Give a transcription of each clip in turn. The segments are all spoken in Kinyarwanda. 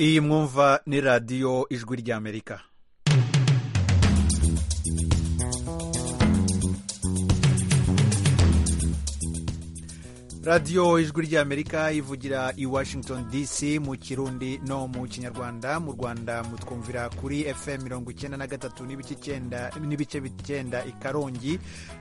iyi mwumva ni radiyo ijwi ry'amerika radiyo ijwi ry'amerika ivugira i washington dc mu kirundi no mu kinyarwanda mu rwanda mutwumvira kuri fm mirongo icyenda na gatatu n'ibice bicyenda i karongi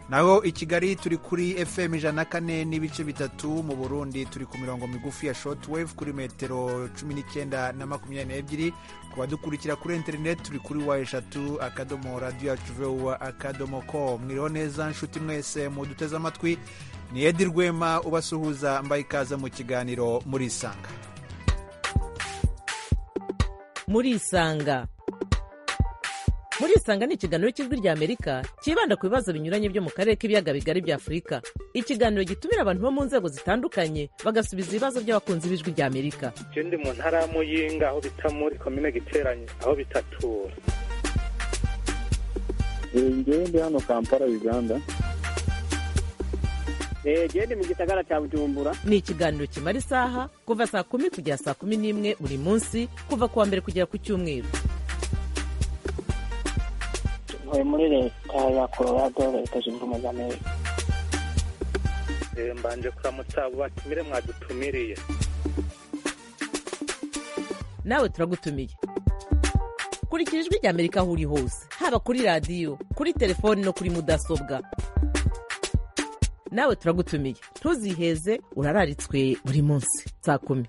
naho i kigali turi kuri fm ijana na kane n'ibice bitatu mu burundi turi ku mirongo migufi ya shotwave kuri metero cumi n'icyenda na makumyabiri n'ebyiri ku badukurikira kuri interineti turi kuri wa eshatu akadomo radiyo yacu vuba akadomo ko mwiriho neza nshuti mwese muduteze amatwi ni edi rwema ubasuhuza mbaye ikaze mu kiganiro muri isanga muri isanga muri isanga ni ikiganiro cy'ijwi ry'amerika cyibanda ku bibazo binyuranye byo mu karere k'ibiyaga bigari bya afurika ikiganiro gitumira abantu bo mu nzego zitandukanye bagasubiza ibibazo by'abakunzi b'ijwi ry'amerika icyo ndi mu ntara ya muyinga aho bita muri komine giteranye aho bitatura ngewe ndi hano kampala uganda gende mu gisagara cya bujumbura ni ikiganiro kimara isaha kuva saa kumi kugera saa kumi n'imwe buri munsi kuva ku wa mbere kugera ku cyumweru ntuye muri leta ya colorado leta zunze ubumwe za amerika mbanje kuramutsa abo batumire mwadutumiriye nawe turagutumiye kurikira ijwi ry'amerika aho uri hose haba kuri radiyo kuri telefoni no kuri mudasobwa nawe turagutumiye ntuziheze urararitswe buri munsi saa kumi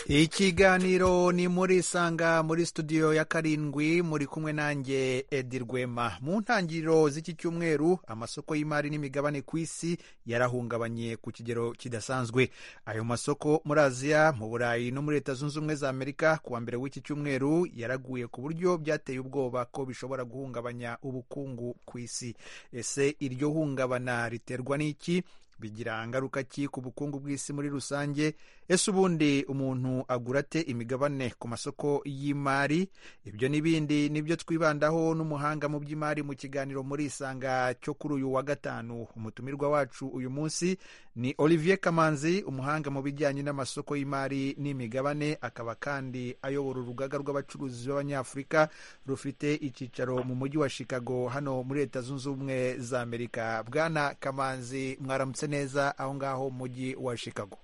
ikiganiro ni muri isanga muri studio ya karindwi muri kumwe nanjye edi rwema mu ntangiriro z'iki cyumweru amasoko y'imari n'imigabane ku isi yarahungabanye ku kigero kidasanzwe ayo masoko muri aziya mu burayi no muri leta zunze ubumwe za amerika ku wa mbere w'iki cyumweru yaraguye ku buryo byateye ubwoba ko bishobora guhungabanya ubukungu ku isi ese iryo hungabana riterwa n'iki bigira ingaruka ki ku bukungu bw'isi muri rusange ese ubundi umuntu agura ate imigabane ku masoko y'imari ibyo n'ibindi nibyo twibandaho n'umuhanga mu by'imari mu kiganiro muri isanga cyo kuri uyu wa gatanu umutumirwa wacu uyu munsi ni olivier kamanzi umuhanga mu bijyanye n'amasoko y'imari n'imigabane akaba kandi ayobora urugaga rw'abacuruzi b'abanyafurika rufite icyicaro mu mujyi wa chicago hano muri leta zunze ubumwe za amerika bwana kamanzi mwaramutse neza aho ngaho mu mujyi wa chicago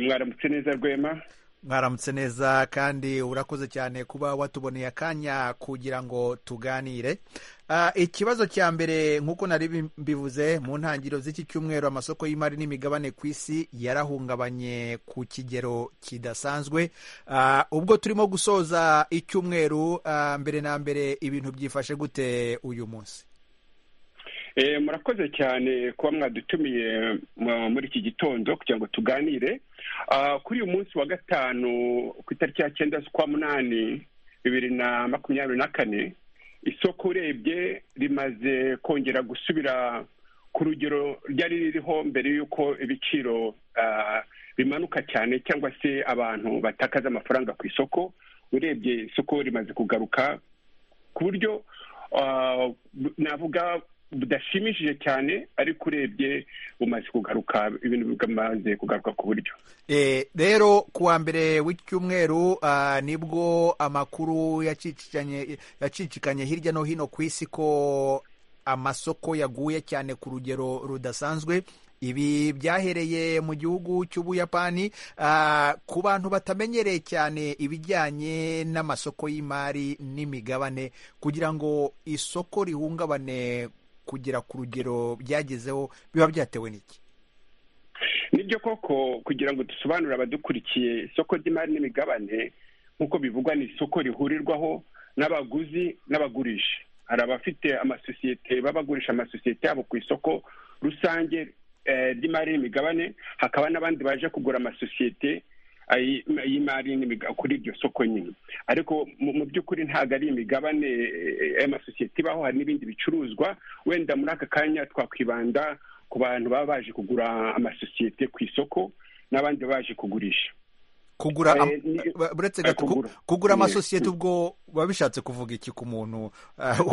mwaramutse neza rwema mwaramutse neza kandi urakoze cyane kuba watuboneye akanya kugira ngo tuganire ikibazo cya mbere nk'uko nari mbivuze mu ntangiriro z'iki cyumweru amasoko y'imari n'imigabane ku isi yarahungabanye ku kigero kidasanzwe ubwo turimo gusoza icyumweru mbere na mbere ibintu byifashe gute uyu munsi murakoze cyane kuba mwadutumiye muri iki gitondo kugira ngo tuganire kuri uyu munsi wa gatanu ku itariki ya cyenda z'ukwa munani bibiri na makumyabiri na kane isoko urebye rimaze kongera gusubira ku rugero ryari ririho mbere y'uko ibiciro bimanuka cyane cyangwa se abantu batakaza amafaranga ku isoko urebye isoko rimaze kugaruka ku buryo navuga budashimishije cyane ariko urebye bumaze kugaruka ibintu bimaze kugaruka ku buryo rero ku wa mbere w'icyumweru nibwo amakuru yacicikanye hirya no hino ku isi ko amasoko yaguye cyane ku rugero rudasanzwe ibi byahereye mu gihugu cy'ubuyapani ku bantu batamenyereye cyane ibijyanye n'amasoko y'imari n'imigabane kugira ngo isoko rihungabane kugera ku rugero byagezeho biba byatewe n'iki nibyo koko kugira ngo dusobanurire abadukurikiye isoko ry'imari n'imigabane nk'uko bivugwa ni isoko rihurirwaho n'abaguzi n'abagurisha hari abafite amasosiyete baba bagurisha amasosiyete yabo ku isoko rusange ry'imari n'imigabane hakaba n'abandi baje kugura amasosiyete y'imari kuri iryo soko nyine ariko mu by'ukuri ntabwo ari imigabane y'amasosiyete ibaho hari n'ibindi bicuruzwa wenda muri aka kanya twakwibanda ku bantu baba baje kugura amasosiyete ku isoko n'abandi baje kugurisha kugura uretse gato kugura amasosiyete ubwo biba bishatse kuvuga iki ku muntu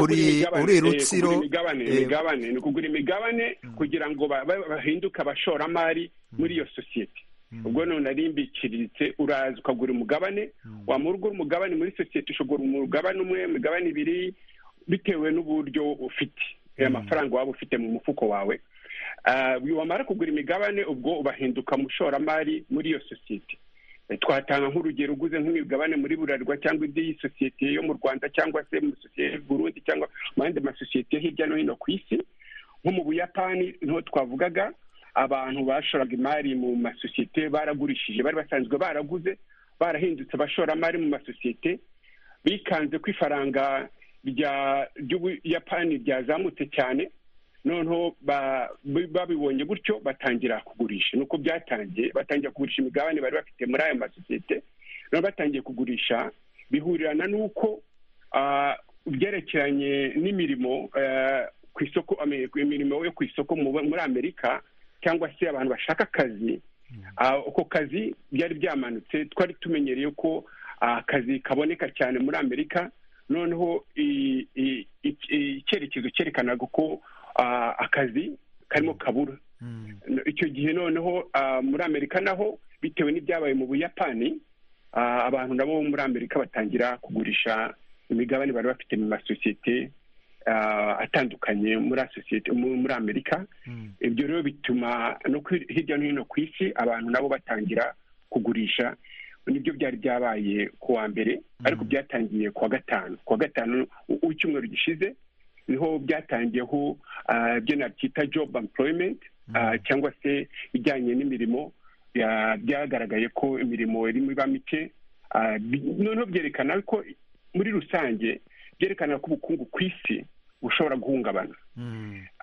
uri rutsiro imigabane ni kugura imigabane kugira ngo bahinduke abashoramari muri iyo sosiyete ubwo none ari mbikiriritse uraza ukagura umugabane wamurwa umugabane muri sosiyete ushobora umugabane umwe imigabane ibiri bitewe n'uburyo ufite amafaranga waba ufite mu mufuko wawe Ah, wamara kugura imigabane ubwo ubahinduka mushoramari muri iyo sosiyete Eh, twatanga nk'urugero uguze nk'imigabane muri buralirwa cyangwa indi y'isosiyete yo mu rwanda cyangwa se mu sosiyete y'u burundi cyangwa mu yandi masosiyete yo hirya no hino ku isi nko mu buyapani niho twavugaga abantu bashoraga imari mu masosiyete baragurishije bari basanzwe baraguze barahindutse abashoramari mu masosiyete bikanze ko ifaranga rya ry'ubuyapani ryazamutse cyane noneho ba- bi- babibonye gutyo batangira kugurisha nuko byatangiye batangira kugurisha imigabane bari bafite muri ayo masosiyete noneho batangiye kugurisha bihurirana n'uko ah, ibyerekeranye n'imirimo eh, ku isoko ame- imirimo yo ku isoko mu- muri amerika cyangwa se abantu bashaka akazi Ah, ako kazi byari byamanutse twari tumenyereye ko ah, akazi kaboneka cyane muri amerika noneho i- i- i- i- icyerekezo cyerekanaga ko ah, akazi karimo kabura icyo gihe noneho ah, muri amerika naho bitewe n'ibyabaye mu buyapani ah, abantu nabo bo muri amerika batangira kugurisha imigabane bari bafite mu masosiyete ah, atandukanye muri asosiyete mu- muri amerika ibyo rero bituma no ku- hirya no hino ku isi abantu nabo batangira kugurisha nibyo byari byabaye ku wa mbere ariko byatangiye ku wa gatanu ku wa gatanu u- w'icyumweru gishize niho byatangiyeho ah, ibyo nabyita job employment ah, cyangwa se bijyanye n'imirimo ya- byagaragaye ko imirimo irimo iba mike ah, bi- noneho byerekana ko muri rusange byerekana ko ubukungu ku isi bushobora guhungabana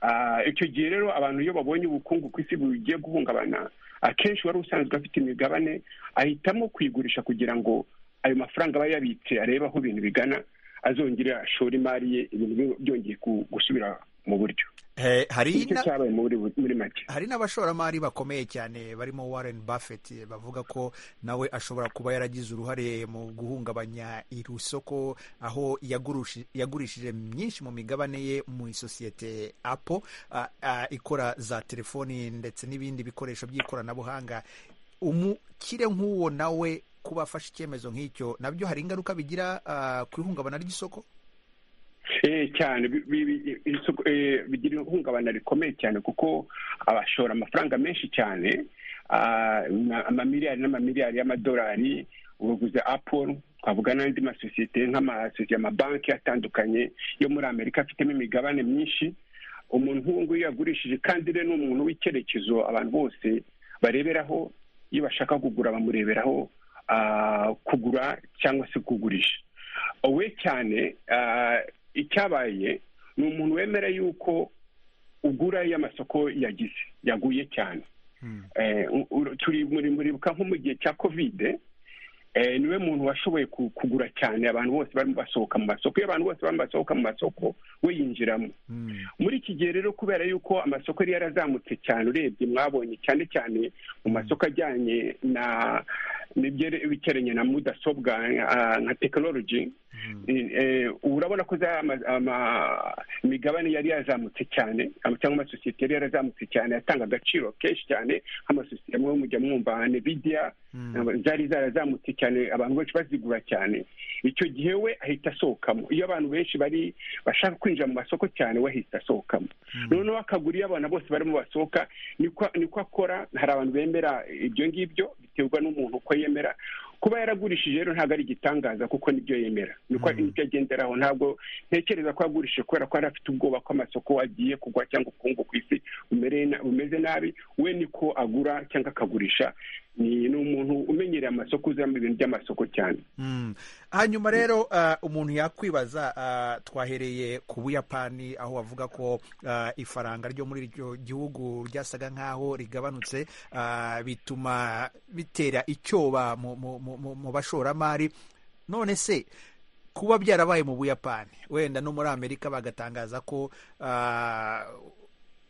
Ah, icyo gihe rero abantu iyo babonye ubukungu ku isi bugiye guhungabana akenshi wari usanzwe afite imigabane ahitamo kuyigurisha kugira ngo ayo mafaranga aba yabitse arebe aho ibintu bigana azongera ashora imari ye ibintu bi- byongeye ku- gusubira mu buryo Eh, hari nicyo na- cyabaye muri muri make hari n'abashoramari bakomeye cyane barimo warren buffett eh, bavuga ko nawe ashobora kuba yaragize uruhare mu guhungabanya iri soko aho yagurushi- yagurishije myinshi mu migabane ye mu isosiyete apple ah, ah, ikora za telefoni ndetse n'ibindi bikoresho by'ikoranabuhanga umukire nk'uwo nawe kuba afashe icyemezo nk'icyo nabyo hari ingaruka bigira ah, ku ihungabana ry'isoko Eh, cyane bi- bi- bi- isoko- eh, bigira ihungabana rikomeye cyane kuko abashora amafaranga menshi cyane ah, na- amamiliyari n'amamiliyari y'amadolari ubuguze apple twavuga n'andi masosiyete nk'amasosiyete amabanki atandukanye yo muri amerika afitemo imigabane myinshi umuntu nk'uwo nguyu yagurishije kandi rero ni umuntu w'icyerekezo abantu bose bareberaho iyo bashaka kugura bamureberaho ah, kugura cyangwa se kugurisha we cyane ah, icyabaye ni umuntu wemera y'uko ugura iyo amasoko yagize yaguye cyane Eh, u- u- turi muri muribuka nko mu gihe cya kovide eh, niwe muntu washoboye ku- kugura cyane abantu bose barimo basohoka mu masoko iyo abantu bose barimo basohoka mu masoko we yinjiramo muri iki gihe rero kubera yuko amasoko yari yarazamutse cyane urebye mwabonye cyane cyane mu masoko ajyanye na n'ibyerekeranye na mudasobwa ah, nka tekinoloji ubu urabona ko za ama- ama- imigabane yari yazamutse cyane ama- cyangwa amasosiyete yari yarazamutse cyane yatanga agaciro kenshi cyane nk'amasosiyete amwe mujya mwumva nka nvidia zari zarazamutse cyane abantu benshi bazigura cyane icyo gihe we ahita asohokamo iyo abantu benshi bari bashaka kwinjira mu masoko cyane we ahita asohokamo noneho akagura iyo abana bose barimo basohoka niko niko akora hari abantu bemera ibyo ngibyo biterwa n'umuntu uko yemera kuba yaragurishije rero ntabwo ari igitangaza kuko nibyo yemera niko nibyo agenderaho ntabwo ntekereza ko yagurishije kubera ko yari afite ubwoba ko amasoko agiye kugwa cyangwa ubukungu ku isi bumereye na- bumeze nabi we niko agura cyangwa akagurisha ni ni umuntu umenyereye amasoko uzamo ibintu by'amasoko cyane Mm. hanyuma rero ah, umuntu yakwibaza ah, twahereye ku buyapani aho bavuga ko ah, ifaranga ryo muri iryo gihugu ryasaga nk'aho rigabanutse ah, bituma bitera icyoba mu- mu- mu mu- mu bashoramari none se kuba byarabaye mu buyapani wenda no muri amerika bagatangaza ko ah,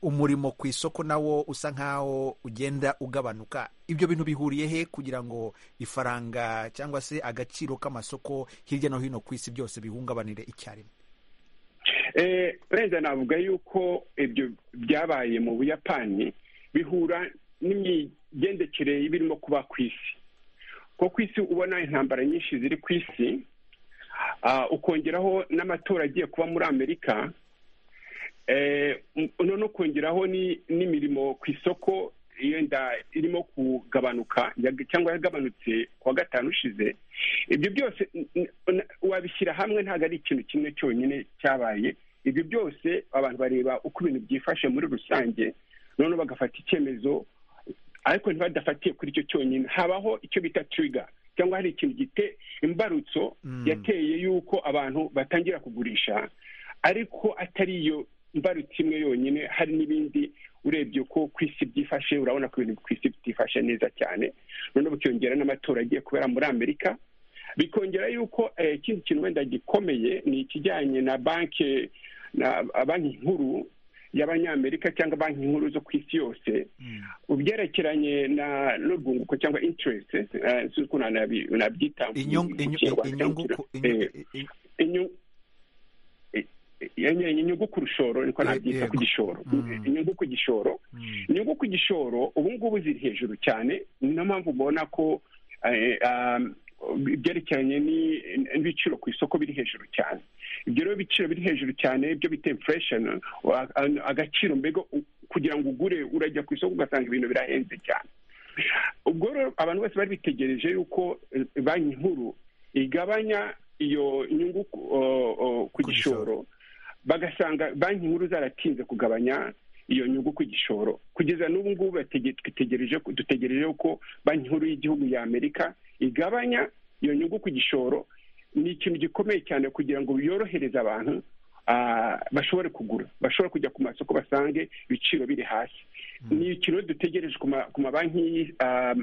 umurimo ku isoko nawo usa nk'aho ugenda ugabanuka ibyo bintu bihuriye he kugira ngo ifaranga cyangwa se agaciro k'amasoko hirya no hino ku isi byose bihungabanire icyarimwe Eh, wenda navuga yuko ibyo byabaye mu buyapani bihura n'imigendekere y'ibirimo kuba ku isi kuko ku isi ubona intambara nyinshi ziri ku isi ah, ukongeraho n'amatora agiye kuba muri amerika Eh, none ukongeraho ni- n'imirimo ku isoko yenda irimo kugabanuka yag- cyangwa yagabanutse ku wa gatanu ushize ibyo byose n- n- wabishyira hamwe ntabwo ari ikintu kimwe cyonyine cyabaye ibyo byose abantu bareba uko ibintu byifashe muri rusange noneho bagafata icyemezo ariko ntibadafatiye kuri icyo cyonyine habaho icyo bita turiga cyangwa hari ikintu gite imbarutso Mm. yateye y'uko abantu batangira kugurisha ariko atari iyo mbarutso imwe yonyine hari n'ibindi urebye ko ku isi byifashe urabona ko ibintu ku isi bitifashe neza cyane noneho bikiyongera n'amatora agiye kubera muri amerika bikongera yuko eh, ikindi kintu wenda gikomeye ni ikijyanye na banki na banki nkuru y'abanyamerika cyangwa banki nkuru zo ku isi yose Mm. ubyerekeranye na n'urwunguko cyangwa interest eh, sinzi ukuntu nabi- nabyita mu Inyungu- inyu- kinyarwanda cyangwa inyungu ikina- ku- eh, inyu- i- inyu- i- i- i- inyungu ku rushoro niko Ye- nabyita yego. ku gishoro Mm. inyungu ku gishoro mm. inyungu ku gishoro ubu ngubu ziri hejuru cyane niyo mpamvu ubona ko eh, um, ibyerekeranye ni- n'ibiciro ku isoko biri hejuru cyane ibyo rero biciro biri hejuru cyane byo bita inflation wa- an- agaciro mbega u- kugira ngo ugure urajya ku isoko ugasanga ibintu birahenze cyane ubwo rero abantu bose bari bitegereje yuko eh, banki nkuru igabanya iyo nyungu ku- o- o- Ku ku gishoro. gishoro bagasanga banki nkuru zaratinze kugabanya iyo nyungu ku gishoro kugeza n'ubu ngubu batege- twitegereje ko- dutegereje ko banki nkuru y'igihugu ya amerika igabanya iyo nyungu ku gishoro ni ikintu gikomeye cyane kugira ngo yorohereze abantu ah, bashobore kugura bashobore kujya ku masoko basange ibiciro biri hasi ni ikintu dutegereje ku ma- ku mabanki y'isi, ah,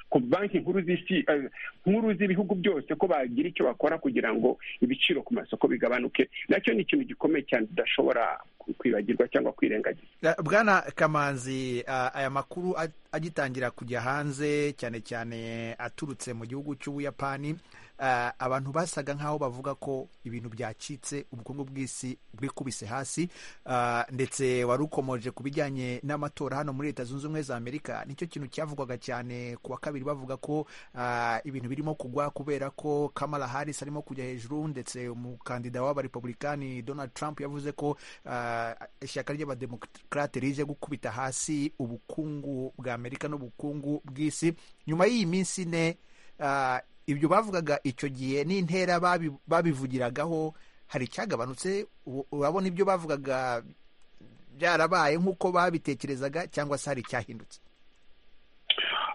ku banki nkuru z'isi ah, nkuru z'ibihugu byose ko bagira icyo bakora kugira ngo ibiciro ku masoko bigabanuke nacyo ni ikintu gikomeye cyane tudashobora ku- kwibagirwa cyangwa kwirengagiza Eh, bwana kamanzi ah, aya makuru a- agitangira kujya hanze cyane cyane aturutse mu gihugu cy'ubuyapani ah, abantu basaga nk'aho bavuga ko ibintu byacitse ubukungu bw'isi bwikubise hasi ah, ndetse wari ukomoje ku bijyanye n'amatora hano muri leta zunze ubumwe za amerika nicyo kintu cyavugwaga cyane ku wa kabiri bavuga ko ah, ibintu birimo kugwa kubera ko kamala harris arimo kujya hejuru ndetse umukandida w'abarepublikani donald trump yavuze ko ah, ishyaka ry'abademokarate rije gukubita hasi ubukungu bwa amerika n'ubukungu bw'isi nyuma y'iyi minsi ine ah, ibyo bavugaga icyo gihe n'intera babi- babivugiragaho hari icyagabanutse u- urabona ibyo bavugaga byarabaye nk'uko babitekerezaga cyangwa se hari icyahindutse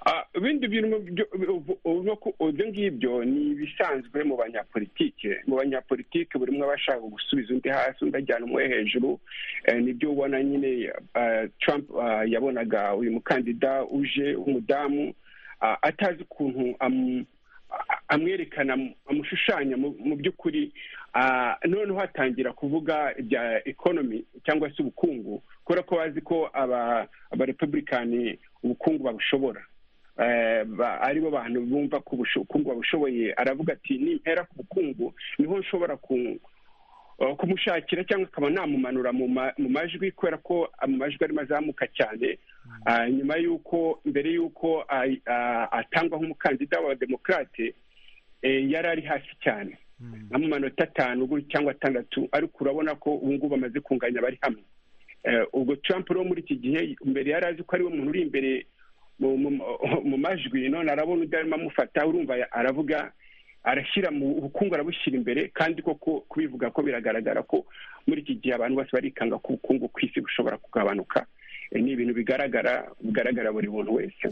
Ah, ibindi bintu byo- ubu- ubu- ubu- ibyo ngibyo ni ibisanzwe mu banyapolitike mu banyapolitike buri umwe aba ashaka gusubiza undi hasi undi ajyana umwe hejuru Eh, nibyo ubona nyine ah, trump ah, yabonaga uyu mukandida uje w'umudamu ah, atazi ukuntu amu- a- amwerekana amu- amushushanya mu mu by'ukuri Ah, noneho hatangira kuvuga ibya economy cyangwa se ubukungu kubera ko bazi ko aba abarepublikani ubukungu babushobora Eh, ba- aribo bantu bumva ko ubusho- ubukungu babushoboye aravuga ati nimpera ku bukungu niho nshobora ku- eh, kumushakira cyangwa akaba namumanura mu ma- mu majwi kubera ko mu majwi arimo azamuka cyane Ah, nyuma y'uko mbere y'uko ay- ah, atangwa nk'umukandida wa demokarate eh, yari ari hasi cyane nka mu manota atanu gutya cyangwa atandatu ariko urabona ko ubu ngubu bamaze kunganya bari hamwe Eh, ubwo trump rero muri iki gihe mbere yari azi ko ariwe muntu uri imbere mu- mu- mu majwi none arabona undi arimo amufata urumva ya- aravuga arashyira mu ubukungu arabushyira imbere kandi koko kubivuga ko biragaragara ko muri iki gihe abantu bose barikanga ko ubukungu ku isi bushobora kugabanuka Eh, ni ibintu bigaragara bigaragara buri muntu wese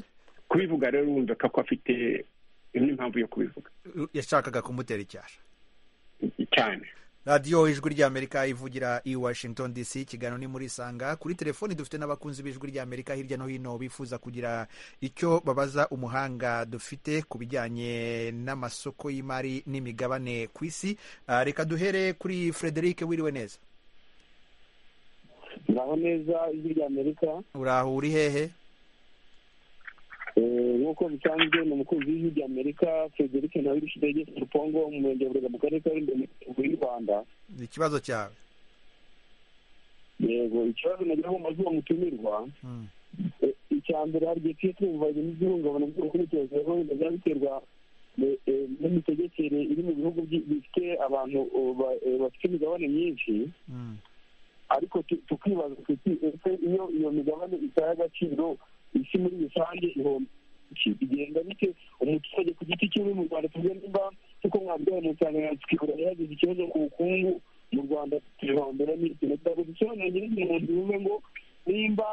kubivuga rero urumva ko afite n'impamvu yo kubivuga yashakaga kumutera icyasha cyane radiyo ijwi ry'amerika ivugira i washington dc ikiganiro ni muri isanga kuri telefoni dufite n'abakunzi b'ijwi ry'amerika hirya no hino bifuza kugira icyo babaza umuhanga dufite ku bijyanye n'amasoko y'imari n'imigabane ku isi Ah, reka duhere kuri frederic wiriwe neza ngaho neza ijwi rya amerika uraho uri hehe Eh, nk'uko bisanzwe ni umukunzi w'ijwi rya amerika frederic ntabirishidege rupongo mu murenge wa burega mu karere ka rurembo mu y'u rwanda ikibazo cyawe yego ikibazo nagira ngo maze uwo mutumirwa Mm. Eh, cya mbere hari igihe tujye twumva ibintu by'ihungabana by'ubukurikirane biba biterwa n'imitegekere iri mu bihugu bifite abantu bafite imigabane myinshi ariko tukibaza tuti ese iyo iyo migabane itaye agaciro isi muri rusange ihomba bigenda bite umuturage ku giti cyiwe mu rwanda tuvuge nimba kuko mwabyaye mu nsanganyamatsiko yagize ikibazo ku bukungu mu rwanda tubihombera n'ikintu ntabwo dusobanura nyir'izina umuntu bivuze ngo nimba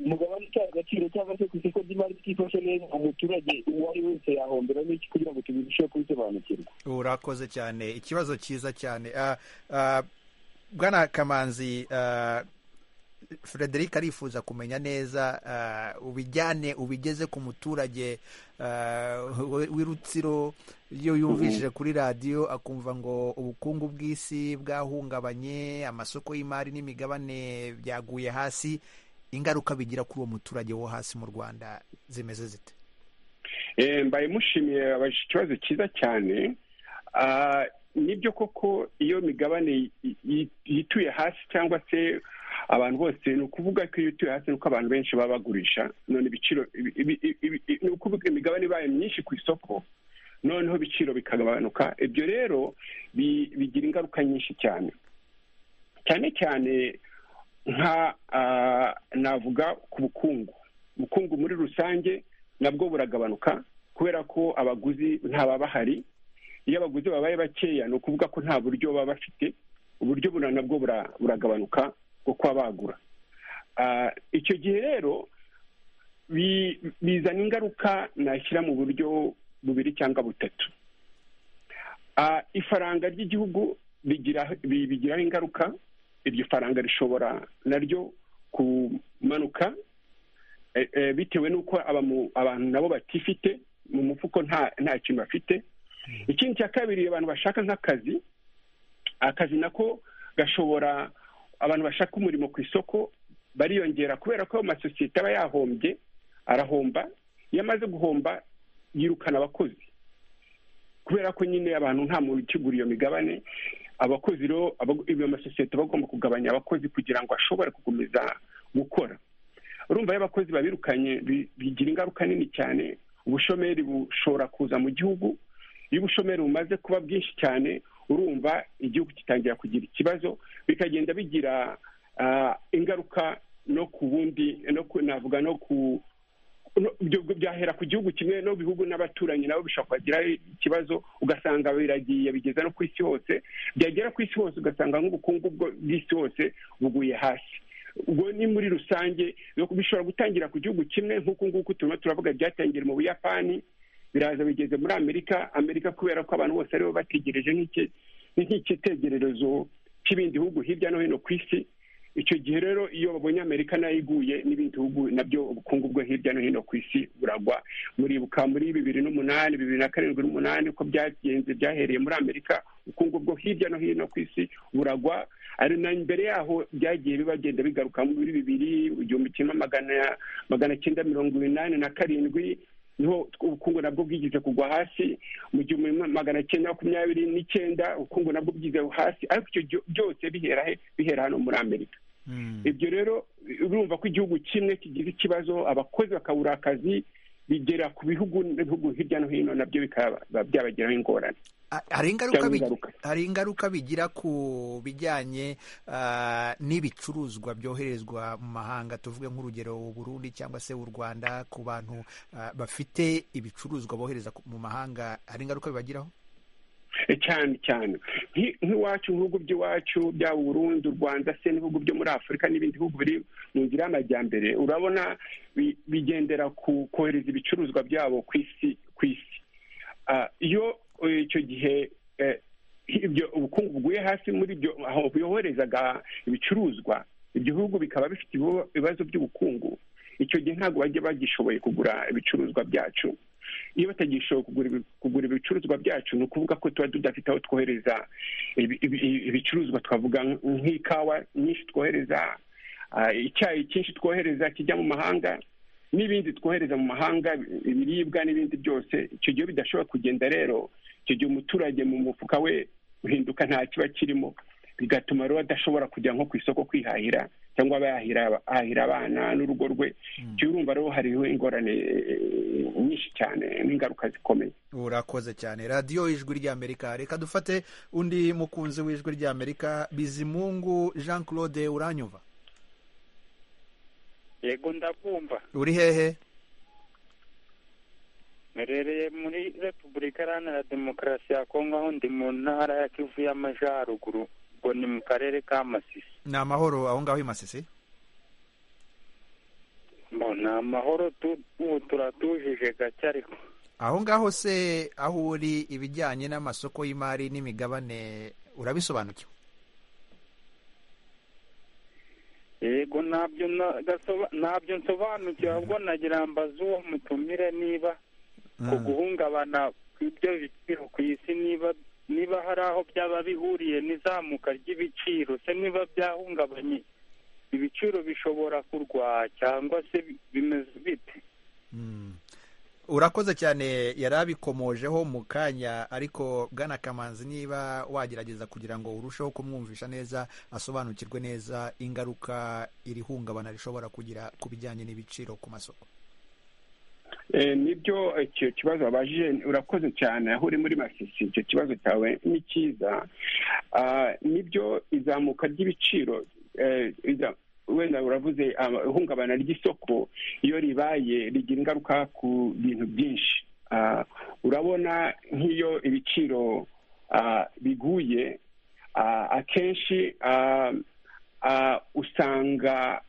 umugabane utaha agaciro cyangwa se ku isoko ry'imari ryifashe neza umuturage uwo ari we wese yahombera n'iki kugira ngo tubirusheho kubisobanukirwa urakoze cyane ikibazo cyiza cyane Ah, ah, bwana kamanzi ah, frederic arifuza kumenya neza ah, ubijyane ubigeze ku muturage ah, w'irutsiro iyo yumvishije kuri radiyo akumva ngo ubukungu bw'isi bwahungabanye amasoko y'imari n'imigabane byaguye hasi ingaruka bigira kuri uwo muturage wo hasi mu rwanda zimeze zite Eh, mbaye mushimiye abajije ikibazo cyiza cyane Ah, nibyo koko iyo migabane yi- yi- yituye hasi cyangwa se abantu bose ni ukuvuga ko iyo ituye hasi ni uko abantu benshi baba bagurisha none ibiciro ibi- ibi- ibi- ibi- ni ukuvuga imigabane ibaye myinshi ku isoko noneho ibiciro bikagabanuka ibyo rero bi- bigira ingaruka nyinshi cyane cyane cyane nka ah, navuga ku bukungu ubukungu muri rusange nabwo buragabanuka kubera ko abaguzi ntaba bahari iyo abaguzi babaye bakeya ni ukuvuga ko nta buryo baba bafite uburyo buna nabwo bura- buragabanuka bwo kuba bagura Ah, icyo gihe rero bi- bizana ingaruka nashyira mu buryo bubiri cyangwa butatu Ah, ifaranga ry'igihugu rigira- bi- bigiraho ingaruka iryo faranga rishobora naryo kumanuka eh, eh, bitewe n'uko abamu- abantu nabo batifite mu mufuko nta nta kintu bafite ikindi cya kabiri abantu bashaka nk'akazi akazi nako gashobora abantu bashaka umurimo ku isoko bariyongera kubera ko ayo masosiyete aba yahombye arahomba iyo amaze guhomba yirukana abakozi kubera ko nyine abantu nta muntu ukigura iyo migabane abakozi rero aba- iyo masosiyete aba agomba kugabanya abakozi kugira ngo ashobore gukomeza gukora urumva iyo abakozi babirukanye bi- bigira ingaruka nini cyane ubushomeri bushobora kuza mu gihugu iyo ubushomeri bumaze kuba bwinshi cyane urumva igihugu kitangira kugira ikibazo bikagenda bigira ah, ingaruka no ku bundi no ku navuga no ku no- ibyo bigo byahera ku gihugu kimwe no bihugu n'abaturanyi nabo bishobora kugira ikibazo ugasanga biragiye bigeza no ku isi hose byagera ku isi hose ugasanga nk'ubukungu bwo- bw'isi hose buguye hasi ubwo ni muri rusange bishobora gutangira ku gihugu kimwe nk'uku nguku turimo turavuga byatangiriye mu buyapani biraza bigeze muri amerika amerika kubera ko abantu bose aribo bategereje nk'iki- ni nk'icyitegererezo cy'ibindi bihugu hirya no hino ku isi icyo gihe rero iyo babonye amerika nayo iguye n'ibindi bihugu nabyo ubukungu bwo hirya no hino ku isi buragwa muribuka muri bibiri n'umunani bibiri na karindwi n'umunani uko byagenze byahereye muri amerika ubukungu bwo hirya no hino ku isi buragwa ari na mbere yaho byagiye bibagenda bigaruka muri bibiri igihumbi kimwe magana magana cyenda mirongo inani na karindwi niho ubukungu nabwo bwigeze kugwa hasi mu gihumbi magana cyenda makumyabiri n'icyenda ubukungu nabwo bwigeze hasi ariko icyo byo- byose bihera he bihera hano muri amerika ibyo rero urumva ko igihugu kimwe kigize ikibazo abakozi bakabura akazi bigera ku bihugu n'ibihugu hirya no hino nabyo bikaba byabagiraho ingorane Ah, hari ingaruka Cyangwa bigi- ingaruka. hari ingaruka bigira ku bijyanye ah, n'ibicuruzwa byoherezwa mu mahanga tuvuge nk'urugero u Burundi cyangwa se u Rwanda ku bantu ah, bafite ibicuruzwa bohereza ku- mu mahanga hari ingaruka bibagiraho Eh, cyane cyane Nki- nk'iwacu nk'ibihugu by'iwacu byaba uburundi u rwanda se n'ibihugu byo muri afurika n'ibindi bihugu biri mu nzira y'amajyambere urabona bi- bigendera ku kohereza ibicuruzwa byabo ku isi ku isi Ah, iyo eh, icyo gihe eh, ibyo ubukungu buguye hasi muri byo aho byoherezaga ibicuruzwa ibyo bihugu bikaba bifite ibibo- ibibazo by'ubukungu icyo gihe ntabwo bajya bagishoboye kugura ibicuruzwa byacu iyo batagishoboye kugura ibi- kugura ibicuruzwa byacu ni ukuvuga ko tuba tudafite aho twohereza ibi- ibi- ibicuruzwa twavuga nk- nk'ikawa nyinshi twohereza ah, icyayi cyinshi twohereza kijya mu mahanga n'ibindi twohereza mu mahanga ibiribwa n'ibindi byose icyo gihe bidashobora kugenda rero icyo gihe umuturage mu mufuka we uhinduka nta kiba kirimo bigatuma rero adashobora kujya nko ku isoko kwihahira cyangwa aba yahira ahahira abana n'urugo rwe jya urumva rero hariho ingorane eh, nyinshi cyane n'ingaruka zikomeye urakoze cyane radiyo ijwi ry'amerika reka dufate undi mukunzi w'ijwi ry'amerika bizimungu jean claude uranyumva yego ndakumva uri hehe mperereye muri repubulika iharanira demokarasi ya kongo aho ndi mu ntara ya kivu y'amajyaruguru ubwo ni mu karere ka masisi ni amahoro aho ngaho i masisi Bo, ni amahoro tu- ubu turatujije gake ariko aho ngaho se aho uri ibijyanye n'amasoko y'imari n'imigabane urabisobanukiwe yego ntabyo na- gasoba- ntabyo nsobanukiwe ahubwo nagira ngo mbaze uwo mutumire niba ku guhungabana kw'ibyo biciro ku isi niba niba hari aho byaba bihuriye n'izamuka ry'ibiciro se niba byahungabanye ibiciro bishobora kurwara cyangwa se bi- bimeze bite Mm. urakoze cyane yari abikomojeho mu kanya ariko bwana kamanzi niba wagerageza kugira ngo urusheho kumwumvisha neza asobanukirwe neza ingaruka iri hungabana rishobora kugira ku bijyanye n'ibiciro ku masoko Eh, nibyo icyo kibazo wabajije urakoze cyane aho uri muri masisi icyo kibazo cyawe ni cyiza Ah, nibyo izamuka ry'ibiciro eh, iza- wenda uravuze ah, ihungabana ry'isoko iyo ribaye rigira ingaruka ku bintu byinshi Ah, urabona nk'iyo ibiciro ah, biguye ah, akenshi ah, ah, usanga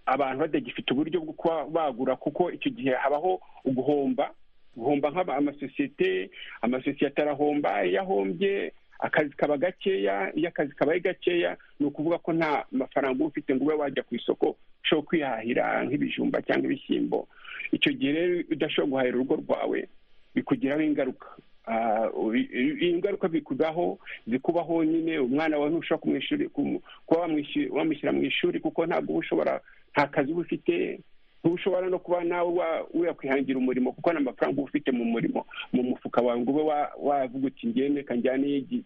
abantu batagifite uburyo bwo kuba bagura kuko icyo gihe habaho uguhomba guhomba nk'aba- amasosiyete amasosiyete arahomba iyo ahombye akazi kaba gakeya iyo akazi kabaye gakeya ni ukuvuga ko nta mafaranga uba ufite ngo ube wajya ku isoko ushobora kwihahira nk'ibijumba cyangwa ibishyimbo icyo gihe rero udashobora guhahira urugo rwawe bikugiraho ingaruka Ah, ubi- iyi ngaruka bikubaho zikubaho nyine umwana wawe ntushobora kumwishyura kumu- kuba wamwishyura- wamushyira mu ishuri kuko ntabwo uba ushobora nta kazi uba ufite ntushobora no kuba nawe wa- wakwihangira umurimo kuko nta mafaranga uba ufite mu murimo mu mufuka wawe ngo ube wa- wavuga uti ngende kanjyane igi-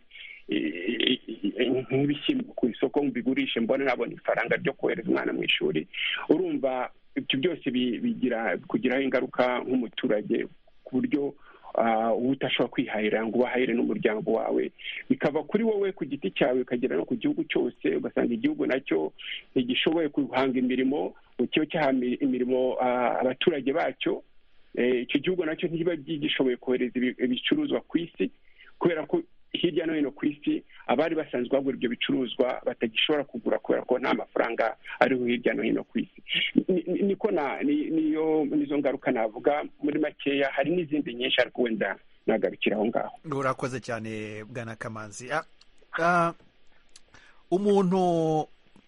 i- i- i- nk'ibishyimbo ku isoko mbigurishe mbone nabona ifaranga ryo kohereza umwana mu ishuri urumva ibyo byose bi- bigira kugiraho ingaruka nk'umuturage ku buryo ah, uba udashobora kwihahira ngo ubahahire n'umuryango wawe bikava kuri wowe ku giti cyawe bikagera no ku gihugu cyose ugasanga igihugu nacyo ntigishoboye guhanga imirimo ngo kibe cyahambira imirimo ah, abaturage bacyo Eh, icyo gihugu nacyo ntiba gishoboye kohereza ibi- ibicuruzwa ku isi kubera ko hirya no hino ku isi abari basanzwe bagura ibyo bicuruzwa batagishobora kugura kubera ko nta mafaranga ariho hirya no hino ku isi ni- ni- niko na ni- niyo nizo ngaruka navuga muri makeya hari n'izindi nyinshi ariko wenda nagarukira aho ngaho urakoze cyane bwana kamanzi Ah, ah, umuntu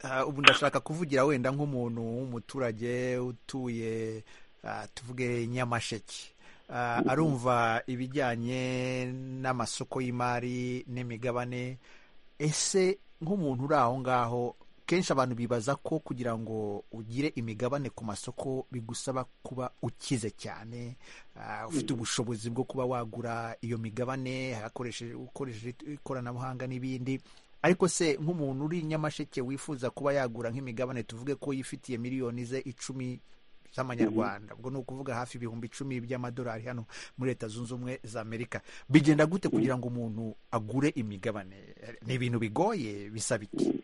ah, ubu ndashaka kuvugira wenda nk'umuntu w'umuturage utuye ah, tuvuge nyamasheke Ah, arumva ibijyanye n'amasoko y'imari n'imigabane ese nk'umuntu uri aho ngaho kenshi abantu bibaza ko kugira ngo ugire imigabane ku masoko bigusaba kuba ukize cyane ah, ufite ubushobozi bwo kuba wagura iyo migabane hakoresheje ukoresheje ikoranabuhanga n'ibindi ariko se nk'umuntu uri nyamasheke wifuza kuba yagura nk'imigabane tuvuge ko yifitiye miliyoni ze icumi z'amanyarwanda ubwo ni ukuvuga hafi ibihumbi icumi by'amadolari hano muri leta zunze ubumwe za amerika bigenda gute kugira ngo umuntu agure imigabane ni ibintu bigoye bisaba iki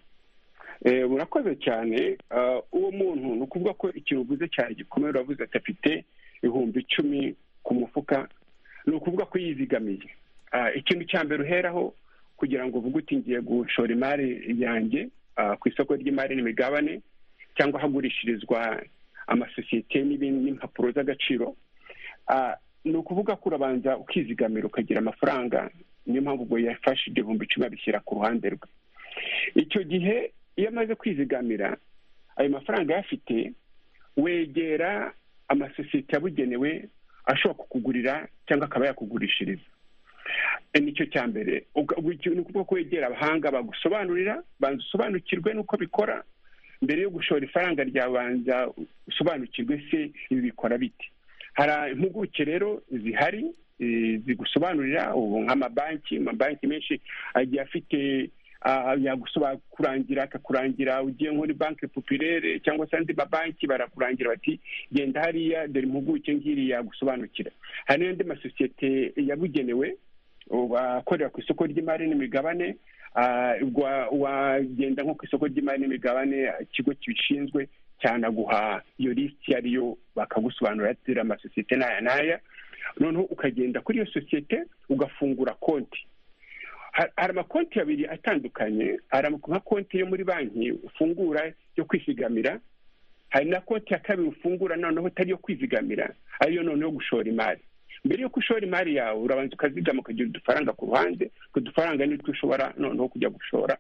Eh, urakoze cyane Ah, uwo muntu ni ukuvuga ko ikintu uvuze cyane gikomeye uravuze ati afite ibihumbi icumi ku mufuka ni ukuvuga ko yizigamiye Ah, ikintu cya mbere uheraho kugira ngo uvuge uti ngiye gushora imari yanjye ah, ku isoko ry'imari n'imigabane cyangwa ahagurishirizwa amasosiyete n'ibindi n'impapuro z'agaciro Ah, ni ukuvuga ko urabanza ukizigamira ukagira amafaranga niyo mpamvu ubwo yafashe ibyo bihumbi icumi abishyira ku ruhande rwe icyo gihe iyo amaze kwizigamira ayo mafaranga ayafite wegera amasosiyete yabugenewe ashobora kukugurira cyangwa akaba yakugurishiriza E, nicyo cya mbere Uga- ubu iki- ni ukuvuga ko wegera abahanga bagusobanurira banza usobanukirwe n'uko bikora mbere yo gushora ifaranga ryawe banza usobanukirwe se ibi bikora bite hari impuguke rero zihari eh, zigusobanurira ubu nk'amabanki amabanki menshi agiye afite ah, yagusaba kurangira akakurangira ugiye nko muri banki popirere cyangwa se andi mabanki barakurangira bati genda hariya dore impuguke ngiri yagusobanukira hari n'andi masosiyete yabugenewe ubu, akorera ku isoko ry'imari n'imigabane ah, wa- wagenda nko ku isoko ry'imari n'imigabane ikigo kibishinzwe cyanaguha iyo lisiti iyo ariyo bakagusobanurira ati "Dore amasosiyete n'aya n'aya noneho ukagenda kuri iyo sosiyete ugafungura konti Ha- hari amakonti abiri atandukanye hari ama- nka konti yo muri banki ufungura yo kwizigamira hari na konti ya kabiri ufungura noneho itari iyo kwizigamira ariyo noneho gushora imari mbere y'uko ushora imari yawe urabanza ukazigama ukagira udufaranga ku ruhande utwo dufaranga nitwo ushobora noneho kujya gushora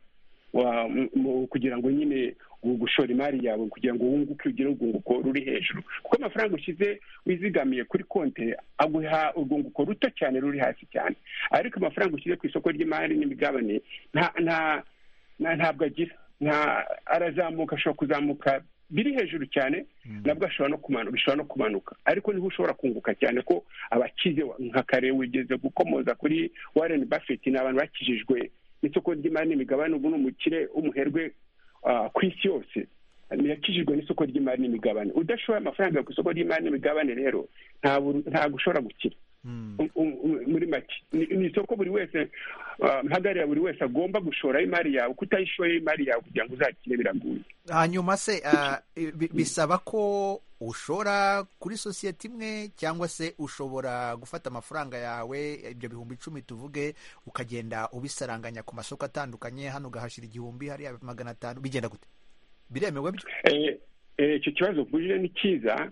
wa- mu- mu- kugira ngo nyine u- gushora imari yawe kugira ngo wunguke ugire urwunguko ruri hejuru kuko amafaranga ushyize wizigamiye kuri konti aguha urwunguko ruto cyane ruri hasi cyane ariko amafaranga ushyize ku isoko ry'imari n'imigabane nta nta nta- ntabwo agira nta arazamuka ashobora kuzamuka biri hejuru cyane nabwo ashobora no kumanuka bishobora no kumanuka ariko niho ushobora kunguka cyane ko abakize nka kare wigeze gukomoza kuri warren buffett ni abantu bakijijwe n'isoko ry'imari n'imigabane ubu ni umukire w'umuherwe ah, ku isi yose yakijijwe n'isoko ry'imari n'imigabane udashoboye amafaranga ku isoko ry'imari n'imigabane rero ntabwo ntabwo ushobora gukira Um- um- um- muri make ni ni isoko buri wese ah, mpagarira buri wese agomba gushora imari yawe kutayishoye imari yawe kugira ngo uzakire biragoye hanyuma se ah, bi- bisaba ko ushora kuri sosiyete imwe cyangwa se ushobora gufata amafaranga yawe ibyo bihumbi icumi tuvuge ukagenda ubisaranganya ku masoko atandukanye hano ugahashyira igihumbi hariya magana atanu bigenda gute biremewe byo Eh, eh, icyo kibazo uvuje ni cyiza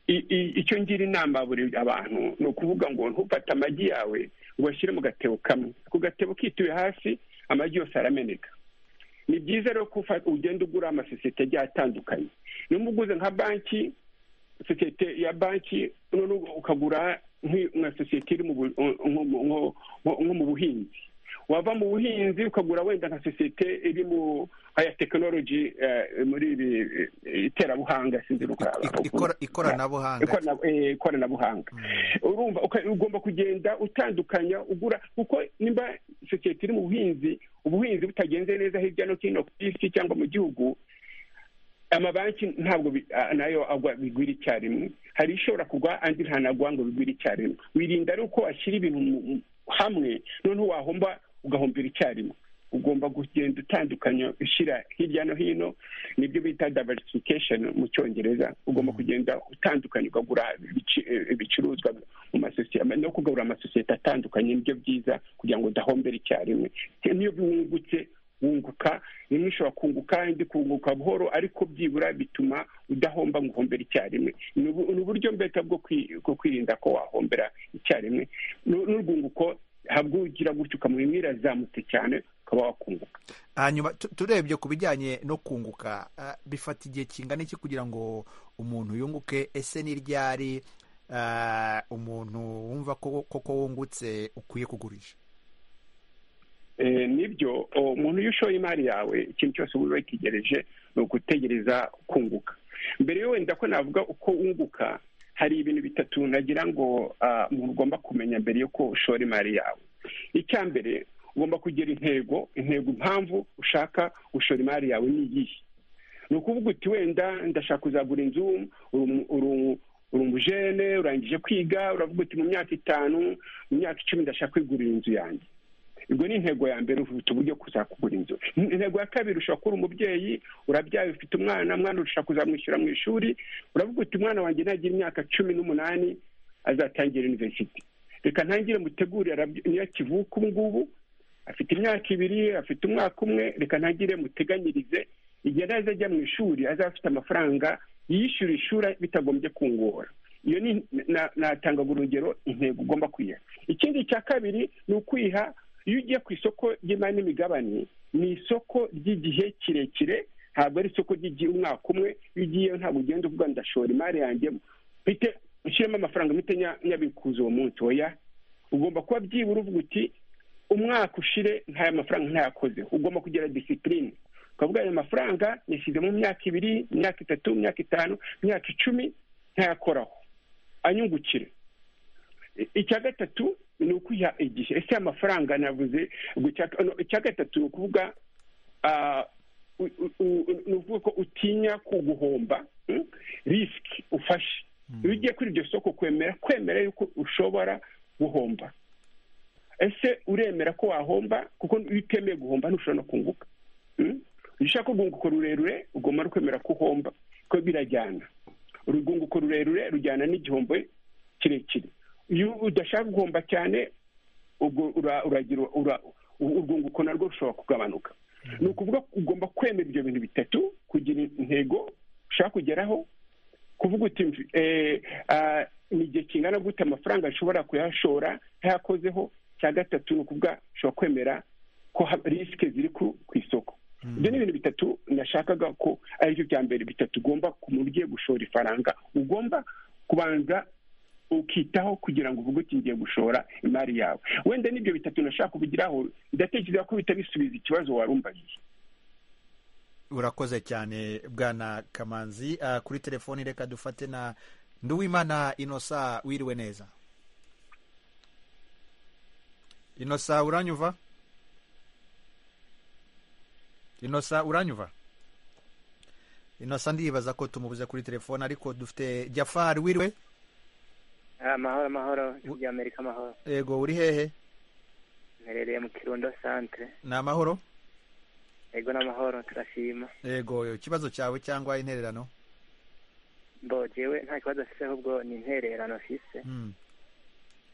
I- i- icyo ngira inama buri abantu ni ukuvuga ngo ntufate amagi yawe ngo uyashyire mu gatebo kamwe ku gatebo kituye hasi amagi yose arameneka ni byiza rero ko ufa- ugenda ugura amasosiyete agiye atandukanye niba uguze nka banki sosiyete ya banki noneho ukagura nk'i- nka sosiyete iri mu bu- nko mu- nko- nko mu buhinzi wava mu buhinzi ukagura wenda nka sosiyete iri mu aya tekinoloji muri ibi eh, iterabuhanga sinzi uko- Ik- ikora- ikoranabuhanga Ikorana- eh, ikoranabuhanga urumva uka- ugomba kugenda utandukanya ugura kuko nimba sosiyete iri mu buhinzi ubuhinzi butagenze neza hirya no hino ku isi cyangwa mu gihugu amabanki ntabwo bi- ah, nayo agwa bigwira icyarimwe hari ishobora kugwa andi ntanagwa ngo bigwire icyarimwe wirinda ari uko washyira ibintu mu- mu- hamwe noneho wahomba ugahombera icyarimwe ugomba kugenda utandukanya ushyira hirya no hino nibyo bita diversification mu cyongereza ugomba kugenda utandukanya ukagura ibici- eh, ibicuruzwa mu masosiyete no kugura amasosiyete atandukanye nibyo byiza kugira ngo udahombere icyarimwe niyo wungutse wunguka rimwe ushobora kunguka indi kunguka buhoro ariko byibura bituma udahomba ngo uhombere icyarimwe ni ubu- ni uburyo mbeta bwo kwi- bwo kwirinda ko wahombera icyarimwe Nu- n'urwunguko habwo ugira gutyo ukamuha imwe irazamutse cyane ukaba wakunguka hanyuma tu- turebye ku bijyanye no kunguka ah, bifata igihe kingana iki kugira ngo umuntu yunguke ese ni ryari ah, umuntu wumva ko koko wungutse ukwiye kugurisha Eh, nibyo o, umuntu iyo ushoye imari yawe ikintu cyose uba wetegereje ni ugutegereza kunguka mbere yo wenda ko navuga uko wunguka hari ibintu bitatu nagira ngo ah, umuntu ugomba kumenya mbere yo ko ushora imari yawe icya mbere ugomba kugira intego intego impamvu ushaka gushora imari yawe ni iyihe ni ukuvuga uti wenda ndashaka kuzagura inzu uri umu- uri umu- uri umujene urangije kwiga uravuga uti mu myaka itanu mu myaka icumi ndashaka kwigurira inzu yanjye ubwo ni intego ya mbere ufite uburyo kuza kugura inzu intego ya kabiri ushobora kuba uri umubyeyi urabyaye ufite umwana mwana ushaka kuzamwishyura mu ishuri uravuga uti umwana wanjye nagira imyaka cumi n'umunani azatangira university reka ntangire mutegure arabya- niyo akivuka ubu ngubu afite imyaka ibiri afite umwaka umwe reka ntangire muteganyirize igihe naza ajya mu ishuri azaba afite amafaranga yishyura ishuri bitagombye kungora iyo ni na- natanga urugero intego ugomba kwiha ikindi cya kabiri ni ukwiha iyo ugiye ku isoko ry'imari n'imigabane ni isoko ry'igihe kirekire ntabwo ari isoko ry'igihe umwaka umwe iyo ugiyeyo ntabwo ugenda uvuga ngo ndashora imari yanjye mpite ushyiremo amafaranga mpite nya- nyabikuza uwo munsi oya ugomba kuba byibura uvuga uti umwaka ushire ntaya mafaranga ntayakozeho ugomba kugira disipurine ukavuga ayo mafaranga yashyize mu myaka ibiri imyaka itatu imyaka itanu imyaka icumi ntayakoraho anyungukire I- icya gatatu ni ukwiha igihe ese amafaranga navuze ngo icya- no, icya gatatu ni ukuvuga ni ukuvuga ko utinya kuguhomba risiki ufashe iyo ugiye kuri iryo soko kwemera kwemera yuko ushobora guhomba ese uremera ko wahomba kuko iyo utemeye guhomba ntushobora no kunguka iyo ushaka urwunguko rurerure ugomba no kwemera ko uhomba ko birajyana urwunguko rurerure rujyana n'igihombo kirekire iyo udashaka guhomba cyane ubwo uragira urwunguko narwo rushobora kugabanuka ni ukuvuga ugomba kwemera ibyo bintu bitatu kugira intego ushaka kugeraho kuvuga uti ni igihe kingana gute amafaranga ashobora kuyashora ntayakozeho cya gatatu ni ukuvuga ushobora kwemera ko risike ziri ku isoko ibyo ni ibintu bitatu nashakaga ko ari byo bya mbere bitatu ugomba ku muntu ugiye gushora ifaranga ugomba kubanza ukitaho kugira ngo uvuge uti ngiye gushora imari yawe wenda n'ibyo bitatu nashaka kubigiraho ndatekereza ko bihita bisubiza ikibazo wari umbajije urakoze cyane bwana kamanzi kuri telefoni reka dufate na nduwimana inosa wiriwe neza inosa uranyuva inosa uranyuva inosa ndibaza ko tumubuze kuri telefoni ariko dufite jafari wiriwe amahoro amahoro ibya amerika amahoro yego uri hehe mperereye mu kirundo santire ni amahoro yego n'amahoro turashima yego ikibazo cyawe cyangwa intererano mbo jewe nta kibazo afise ahubwo ni intererano afise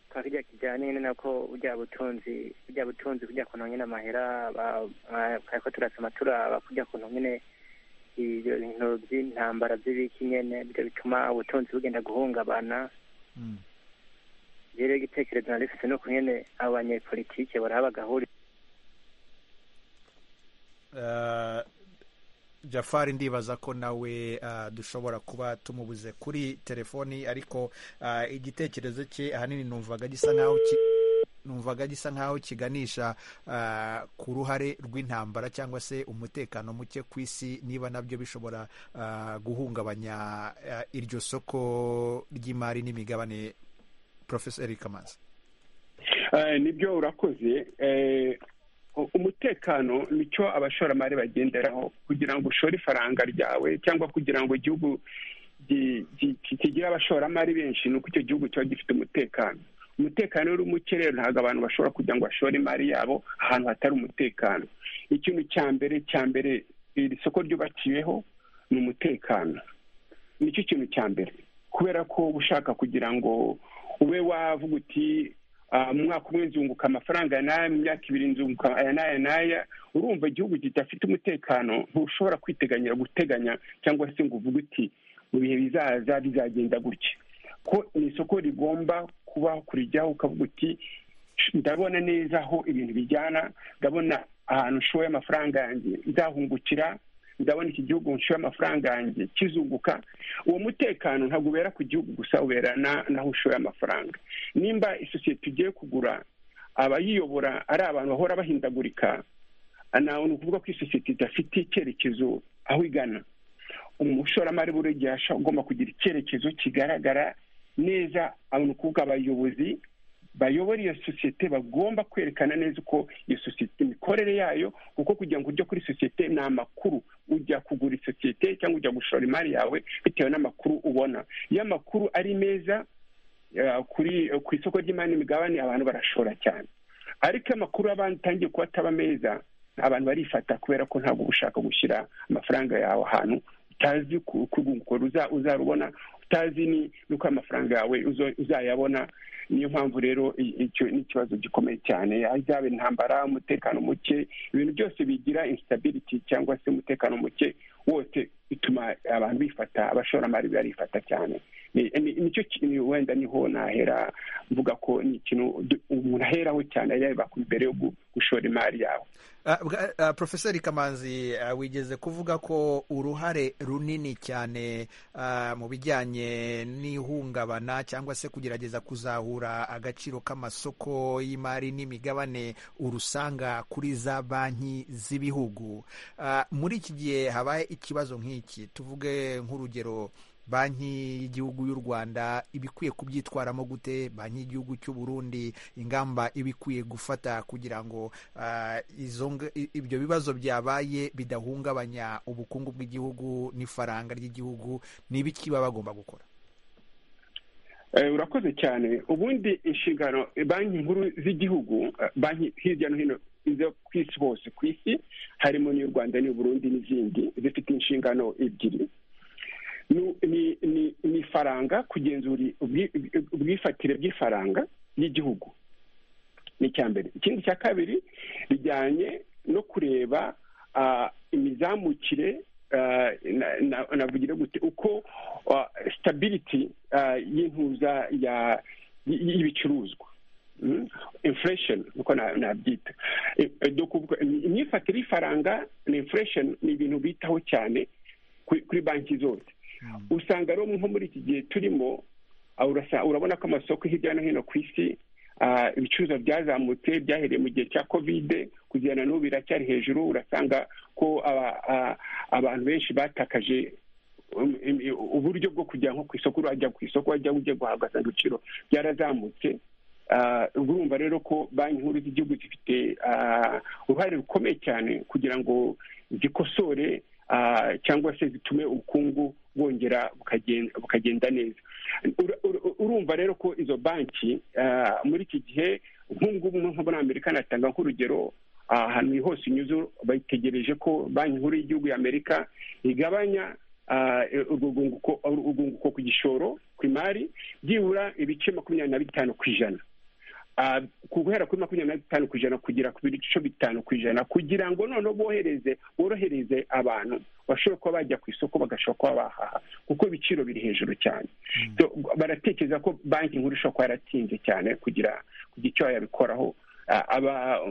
kwa kirya kijyanye nyine nako burya butunzi burya butunzi kurya kuntu nyine amahera kariko turasoma turaba kurya kuntu nyine ibyo bintu by'intambara by'ibiki nyene byo bituma ubutunzi bugenda guhungabana rero igitekerezo nari mfise nuko nyene abanyepolitike baraba gahuriro jafari ndibaza ko nawe dushobora kuba tumubuze kuri telefoni ariko igitekerezo cye ahanini numvaga gisa nkaho numvaga gisa nkaho kiganisha ku ruhare rw'intambara cyangwa se umutekano muke ku isi niba nabyo bishobora guhungabanya iryo soko ry'imari n'imigabane porofeseri kamazi nibyo urakoze umutekano nicyo abashoramari bagenderaho kugira ngo ushore ifaranga ryawe cyangwa kugira ngo igihugu kigire abashoramari benshi ni uko icyo gihugu kiba gifite umutekano umutekano uri muke rero ntabwo abantu bashobora kugira ngo bashore imari yabo ahantu hatari umutekano ikintu cya mbere cya mbere iri soko ryubakiweho ni umutekano nicyo kintu cya mbere kubera ko uba ushaka kugira ngo ube wavuga uti umwaka umwe nzunguka amafaranga n'aya mu myaka ibiri nzunguka aya n'aya n'aya urumva igihugu kidafite umutekano ntushobora kwiteganyira guteganya cyangwa se ngo uvuge uti mu bihe bizaza bizagenda gutya ko ni isoko rigomba kuba kurijyaho ukavuga uti ndabona neza aho ibintu bijyana ndabona ahantu nshoye amafaranga yanjye nzahungukira ndabona iki gihugu nshoye amafaranga yanjye kizunguka uwo mutekano ntabwo ubera ku gihugu gusa ubera n'aho ushoye amafaranga nimba isosiyete ugiye kugura abayiyobora ari abantu bahora bahindagurika ni ukuvuga ko isosiyete idafite icyerekezo aho igana umushoramari buri gihe agomba kugira icyerekezo kigaragara neza ni ukuvuga abayobozi bayobora iyo sosiyete bagomba kwerekana neza uko iyo sosiyete imikorere yayo kuko kugira ngo ujye kuri sosiyete ni amakuru ujya kugura isosiyete cyangwa ujya gushora imari yawe bitewe n'amakuru ubona iyo amakuru ari meza kuri ku isoko ry'imari n'imigabane abantu barashora cyane ariko amakuru atangiye kuba ataba meza abantu barifata kubera ko ntabwo uba ushaka gushyira amafaranga yawe ahantu utazi urwunguko uzarubona utazi n'uko amafaranga yawe uzayabona niyo mpamvu rero icyo ni ikibazo gikomeye cyane izaba intambara umutekano muke ibintu byose bigira instabiriti cyangwa se umutekano muke wose bituma abantu bifata abashoramari barifata cyane nicyo kintu wenda niho nahera mvuga ko ni ikintu umuntu aheraho cyane areba mbere yo gushora imari yawe porofeseri kamanzi wigeze kuvuga ko uruhare runini cyane mu bijyanye n'ihungabana cyangwa se kugerageza kuzahura agaciro k'amasoko y'imari n'imigabane urusanga kuri za banki z'ibihugu muri iki gihe habaye ikibazo nk'iki tuvuge nk'urugero banki y'igihugu y'u rwanda ibikwiye kubyitwaramo gute banki y'igihugu cy'u burundi ingamba ibikwiye gufata kugira ngo ah, izo nga- i- ibyo bibazo byabaye bidahungabanya ubukungu bw'igihugu n'ifaranga ry'igihugu ni ibiki baba bagomba gukora Eh, urakoze cyane ubundi inshingano eh, banki nkuru z'igihugu eh, banki hirya no hino zo ku isi hose ku isi harimo n'iy'u rwanda n'iy'u burundi n'izindi zifite inshingano ebyiri ni- ni- ni- ni ifaranga kugenzura ubwi- ubwifatire bw'ifaranga ry'igihugu ni icya mbere ikindi cya kabiri bijyanye no kureba ah, imizamukire ah, na- na- navugire gute uko ah, stability ah, y'intuza ya- y- y'ibicuruzwa Mm. inflation niko na- nabyita Eh, eh, do kuvuga- im- imyifatire y'ifaranga na inflation ni ibintu bitaho cyane kuri kuri banki zose usanga rero nko muri iki gihe turimo ah, urasa- urabona ko amasoko hirya no hino ku isi ah, ibicuruzwa byazamutse byahereye mu gihe cya kovide kugera na n'ubu biracyari hejuru urasanga ko aba- ah, abantu benshi batakaje um, im- i- uburyo bwo kujya nko ku isoko urajya ku isoko wajya ugiye guhabwa asanga ibiciro byarazamutse Ah, ubwo urumva rero ko banki nkuru z'igihugu zifite ah, uruhare rukomeye cyane kugira ngo zikosore ah, cyangwa se zitume ubukungu bwongera bukagen- bukagenda neza Ur- ur- urumva rero ko izo banki ah, muri iki gihe nk'ubungubu nko muri amerika natanga nk'urugero ah, ahantu hose unyuze bategereje ko banki nkuru y'igihugu y'amerika igabanya ah, urwunguko urwunguko ku gishoro ku imari byibura ibice makumyabiri na bitanu ku ijana Ah, guhera kuri makumyabiri na bitanu ku ijana kugera ku bice bitanu ku ijana kugira ngo noneho bohereze borohereze abantu bashobora kuba bajya ku isoko bagashobora kuba bahaha kuko ibiciro biri hejuru cyane So, baratekereza ko banki nkuru ishobora kuba yaratinze cyane kugira kugira icyo yabikoraho Ah, aba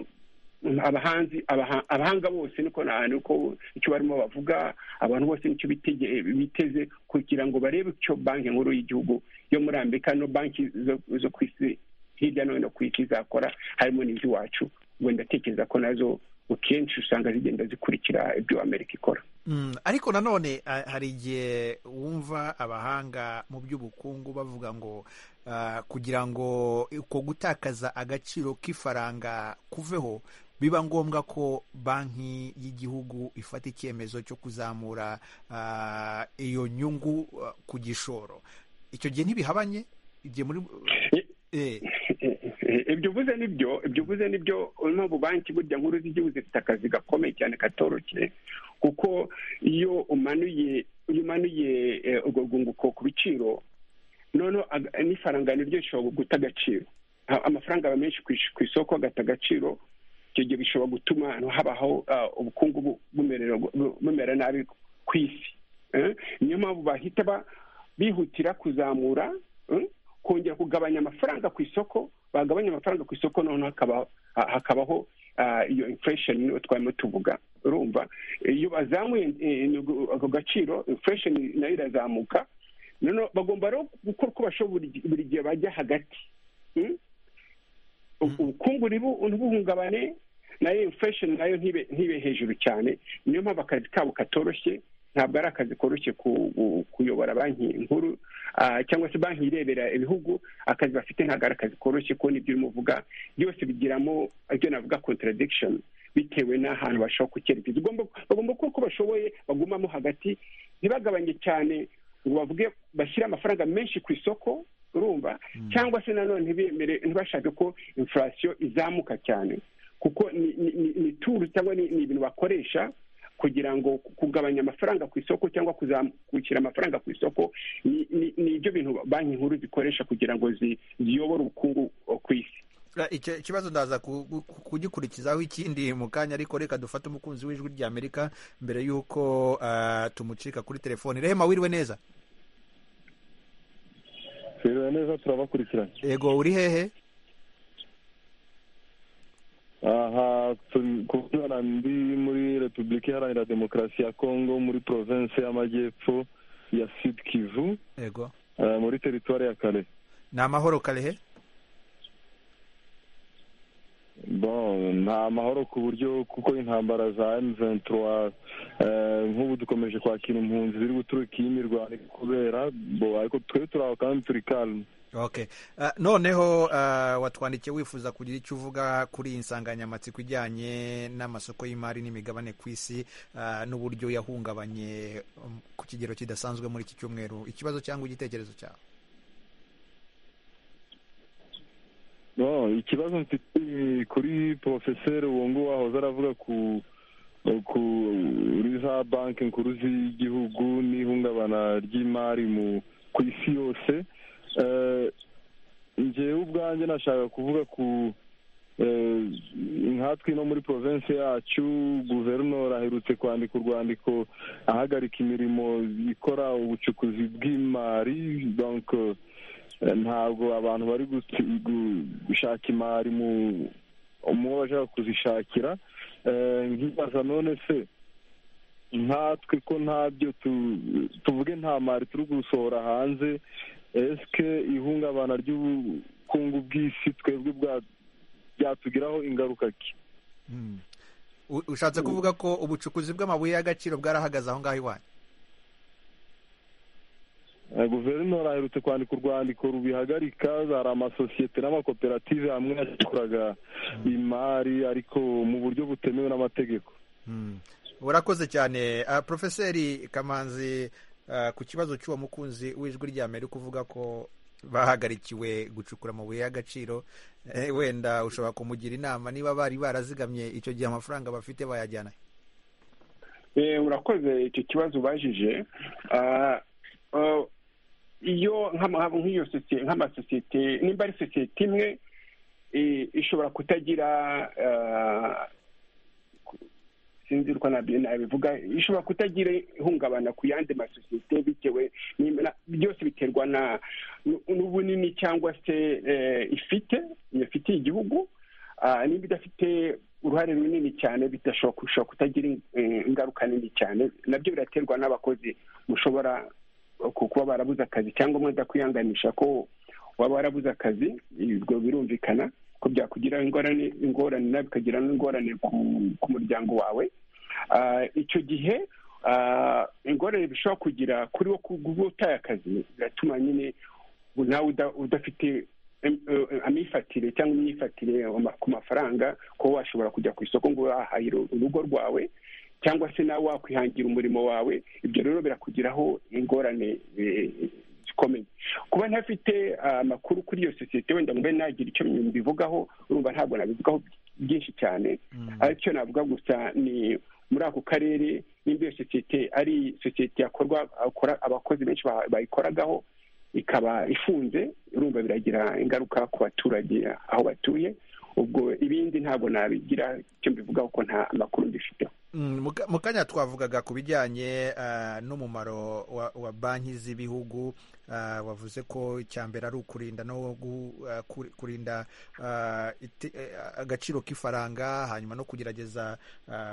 abahanzi abaha- abahanga bose niko na- niko icyo barimo bavuga abantu bose nicyo bitege- biteze kugira ngo barebe icyo banki nkuru y'igihugu yo muri amerika no banki zo- zo ku isi hirya no hino ku isi zakora harimo n'iz'iwacu ubwo ndatekereza ko nazo akenshi usanga zigenda zikurikira ibyo amerika ikora Mm, ariko nanone ah, hari igihe wumva abahanga mu by'ubukungu bavuga ngo ah, kugira ngo uko gutakaza agaciro k'ifaranga kuveho biba ngombwa ko banki y'igihugu ifata icyemezo cyo kuzamura ah, iyo nyungu ah, ku gishoro icyo gihe ntibihabanye igihe muri eh, ibyo uvuze ni byo ibyo uvuze ni byo impamvu banki burya nkuru z'igihugu zifite akazi gakomeye cyane katoroshye kuko iyo umanuye iyo umanuye eh, urwo rwunguko ku biciro noneho ag- n'ifaranga niryo rishobora guta agaciro A- amafaranga aba menshi ku ish- ku isoko agata agaciro icyo gihe bishobora gutuma ahantu habaho ah, ubukungu bu- bumerera- bu- bumera nabi ku isi Eh, niyo mpamvu bahita ba- bihutira kuzamura eh, kongera kugabanya amafaranga ku isoko bagabanya amafaranga ku isoko noneho hakaba- ha- hakabaho ah, iyo inflation niyo twarimo tuvuga urumva iyo bazamuye eh, nugu- ako gaciro inflation nayo irazamuka noneho bagomba rero gukora uko bashoboye buri gi- buri gihe bajya hagati Mm? U- ubukungu ntibu- ntibuhungabane nayo inflation nayo ntibe ntibe hejuru cyane niyo mpamvu akazi kabo katoroshye ntabwo ari akazi koroshye ku- ku- kuyobora banki nkuru ah, cyangwa se banki irebera ibihugu akazi bafite ntabwo ari akazi koroshye kubona ibyo urimo uvuga byose bigiramo ibyo navuga contradiction bitewe n'ahantu bashobora kucyerekeza Ugomba- bagomba gukora uko bashoboye bagumamo hagati ntibagabanye cyane ngo bavuge bashyire amafaranga menshi ku isoko urumva cyangwa se nanone ntibemere ntibashake ko inflation izamuka cyane kuko ni ni- ni- ni turu cyangwa ni ni ibintu bakoresha kugira ngo ku- kugabanya amafaranga ku isoko cyangwa kuzamukira amafaranga ku isoko ni- ni ni ibyo bintu banki nkuru zikoresha kugira ngo zi- ziyobore ubukungu uh, ku isi Ra- icyo kibazo ndaza ku- ku- kugikurikizaho ikindi mu kanya ariko reka dufate umukunzi w'ijwi rya amerika mbere y'uko ah, tumucika kuri telefone rehema wiriwe neza twiriwe neza turabakurikirana yego uri hehe aha kubona ndi muri repubulika iharanira demokarasi ya kongo muri province y'amajyepfo ya sud kivu yego eh, muri teritwari ya kare ni amahoro karehe bon nta mahoro ku buryo kuko intambara za M23 nk'ubu dukomeje kwakira impunzi ziri guturuka iyi mirwano iri kubera bo ariko twe turi aho kandi turi calme okay uh, noneho uh, watwandikiye wifuza kugira icyo uvuga kuri iyi nsanganyamatsiko ijyanye n'amasoko y'imari n'imigabane ku isi uh, n'uburyo yahungabanye um, ku kigero kidasanzwe muri iki cyumweru ikibazo cyangwa igitekerezo cyawe no ikibazo mfite kuri porofeseri wungu wahoze aravuga ku kuri za banki nkuru z'igihugu n'ihungabana ry'imari ku isi yose ngewe ubwanjye nashaka kuvuga ku nkatwi no muri provinsi yacu guverinora aherutse kwandika urwandiko ahagarika imirimo ikora ubucukuzi bw'imari ntabwo abantu bari gushaka imari mu umwe bashaka kuzishakira nkibaza none se nkatwe ko ntabyo tuvuge nta mari turi gusohora hanze esike ihungabana ry'ubukungu bw'isi twebwe byatugiraho ingaruka ki ushatse kuvuga ko ubucukuzi bw'amabuye y'agaciro bwarahagaze aho ngaho iwanyu guverinoma aherutse kwandika urwandiko rubihagarika hari amasosiyete n'amakoperative hamwe yakoraga imari ariko mu buryo butemewe n'amategeko urakoze cyane porofeseri kamanzi ku kibazo cy'uwo mukunzi w'ijwi rya mbere kuvuga ko bahagarikiwe gucukura amabuye y'agaciro wenda ushobora kumugira inama niba bari barazigamye icyo gihe amafaranga bafite bayajyana urakoze icyo kibazo ubajije iyo nk'iyo sosiyete nk'amasosiyete nimba ari sosiyete imwe ishobora kutagira sinzi uko nabyo nabivuga ishobora kutagira ihungabana ku yandi masosiyete bitewe byose biterwa n'ubunini cyangwa se ifite ifitiye igihugu niba idafite uruhare runini cyane bidashobora kutagira ingaruka nini cyane nabyo biraterwa n'abakozi mushobora kuba barabuze akazi cyangwa mwenda kwihanganisha ko waba warabuze akazi ibyo birumvikana ko byakugira ingorane ingorane nawe bikagira n'ingorane ku muryango wawe icyo gihe ingorane bishobora kugira kuri wo kuba utaye akazi biratuma nyine nawe udafite imyifatire cyangwa imyifatire ku mafaranga kuba washobora kujya ku isoko ngo wahahire urugo rwawe cyangwa se nawe wakwihangira umurimo wawe ibyo rero birakugiraho ingorane zikomeye kuba ntafite amakuru kuri iyo sosiyete wenda mbe nagira icyo mbivugaho urumva ntabwo nabivugaho byinshi cyane aricyo navuga gusa ni muri ako karere nimba iyo sosiyete ari sosiyete yakorwa abakozi benshi bayikoragaho ikaba ifunze urumva biragira ingaruka ku baturage aho batuye ubwo ibindi ntabwo nabigira icyo mbivugaho ko nta makuru mbifiteho mu kanya twavugaga ku bijyanye n'umumaro wa banki z'ibihugu wavuze ko icya mbere ari ukurinda no kurinda agaciro k'ifaranga hanyuma no kugerageza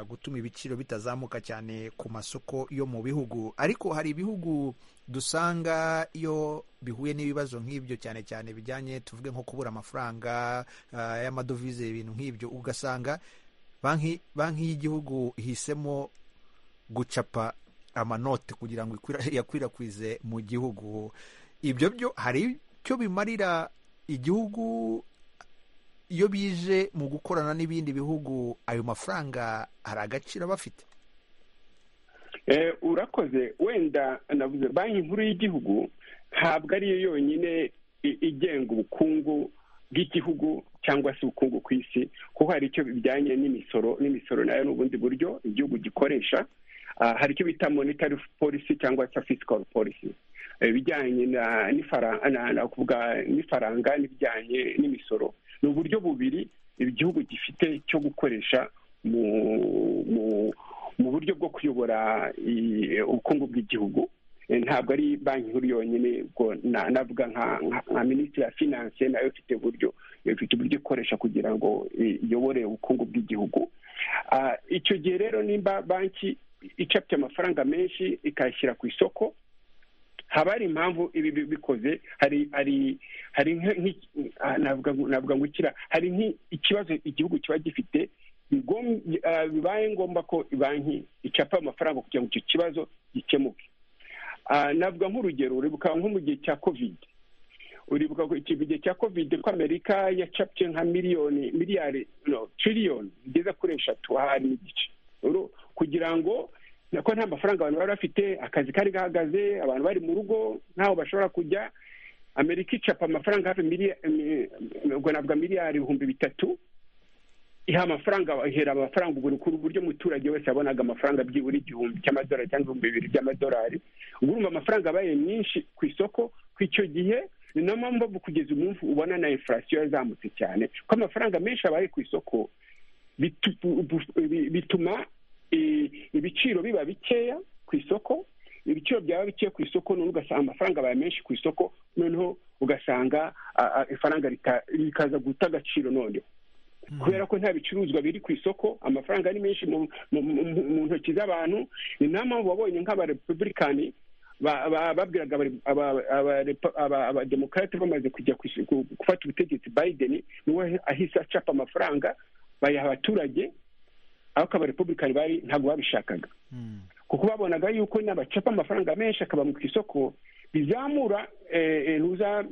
gutuma ibiciro bitazamuka cyane ku masoko yo mu bihugu ariko hari ibihugu dusanga iyo bihuye n'ibibazo nk'ibyo cyane cyane bijyanye tuvuge nko kubura amafaranga y'amadovize ibintu nk'ibyo ugasanga banki banki y'igihugu ihisemo gucapa amanote kugira ngo yakwirakwize mu gihugu ibyo byo hari icyo bimarira igihugu iyo bije mu gukorana n'ibindi bihugu ayo mafaranga hari agaciro aba afite urakoze wenda navuze banki nkuru y'igihugu ntabwo ariyo yonyine igenga ubukungu bw'igihugu cyangwa se ubukungu ku isi kuko hari icyo bijyanye n'imisoro n'imisoro nayo ni ubundi buryo igihugu gikoresha hari icyo bita monetary policy cyangwa se fiscal policy ibijyanye na kuvuga n'ifaranga n'ibijyanye n'imisoro ni uburyo bubiri igihugu gifite cyo gukoresha mu buryo bwo kuyobora ubukungu bw'igihugu ntabwo ari banki nkuru yonyine ubwo navuga nka minisitiri ya finance nayo ifite uburyo ifite uburyo ikoresha kugira ngo iyobore ubukungu bw'igihugu icyo gihe rero nimba banki icapye amafaranga menshi ikayashyira ku isoko haba hari impamvu ibi bikoze hari hari hari navuga ngo ikira hari nk'ikibazo igihugu kiba gifite bibaye ngombwa ko banki icapa amafaranga kugira ngo icyo kibazo gikemuke navuga nk'urugero uribuka nko mu gihe cya kovide uribuka ko gihe cya kovide ko amerika yacapye nka miliyoni miliyari no tiriyoni igeze kuri eshatu ahari n'igice kugira ngo ko nta mafaranga abantu bari bafite akazi kari gahagaze abantu bari mu rugo ntaho bashobora kujya amerika icapa amafaranga hafi ubwo navuga miliyari ibihumbi bitatu iha amafaranga ihera amafaranga ubwo ku buryo umuturage wese yabonaga amafaranga byibura igihumbi cy'amadolari cyangwa ibihumbi bibiri by'amadolari ubu urumva amafaranga abaye myinshi ku isoko ku icyo gihe ni niyo mpamvu kugeza umunsi ubona na infurasiyo yazamutse cyane ko amafaranga menshi abaye ku isoko bituma ibiciro biba bikeya ku isoko ibiciro byaba bikeya ku isoko noneho ugasanga amafaranga abaye menshi ku isoko noneho ugasanga ifaranga rikaza guta agaciro noneho kubera ko nta bicuruzwa biri ku isoko amafaranga ari menshi mu ntoki z'abantu ni nayo mpamvu wabonye nk'abarepubulikani babwiraga abademokarate bamaze kujya gufata ubutegetsi biden niwe ahise acapa amafaranga bayaha abaturage aho abarepubulikani bari ntabwo babishakaga kuko babonaga yuko n'abacapa amafaranga menshi akaba mu isoko bizamura ntuza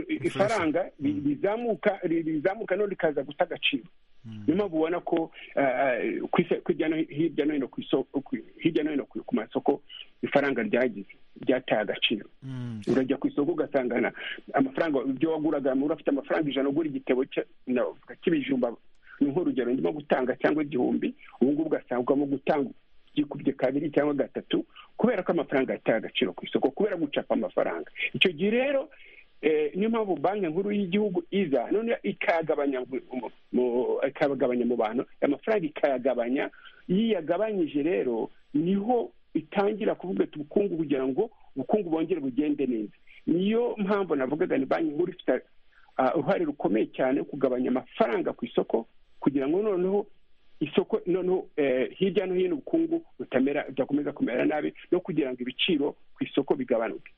ifaranga rizamuka rizamuka no rikaza guta agaciro niyo mpamvu ubona ko hirya no hino ku isoko hirya no hino ku masoko ifaranga ryagize ryataye agaciro urajya ku isoko ugasangana amafaranga ibyo waguraga muri afite amafaranga ijana ugura igitebo cy'ibijumba ni nk'urugero ndimo gutanga cyangwa igihumbi ubu ngubu ugasangwamo gutanga byikubye kabiri cyangwa gatatu kubera ko amafaranga yataye agaciro ku isoko kubera gucapa amafaranga icyo gihe rero niyo mpamvu banki nkuru y'igihugu iza none ikayagabanya ikayagabanya mu bantu amafaranga ikayagabanya iyo iyagabanyije rero niho itangira kuvuga ati ubukungu kugira ngo ubukungu bongere bugende neza niyo mpamvu navugaga ni banki nkuru ifite uruhare rukomeye cyane kugabanya amafaranga ku isoko kugira ngo noneho isoko noneho hirya no hino ubukungu butamera budakomeza kumera nabi no kugira ngo ibiciro ku isoko bigabanuke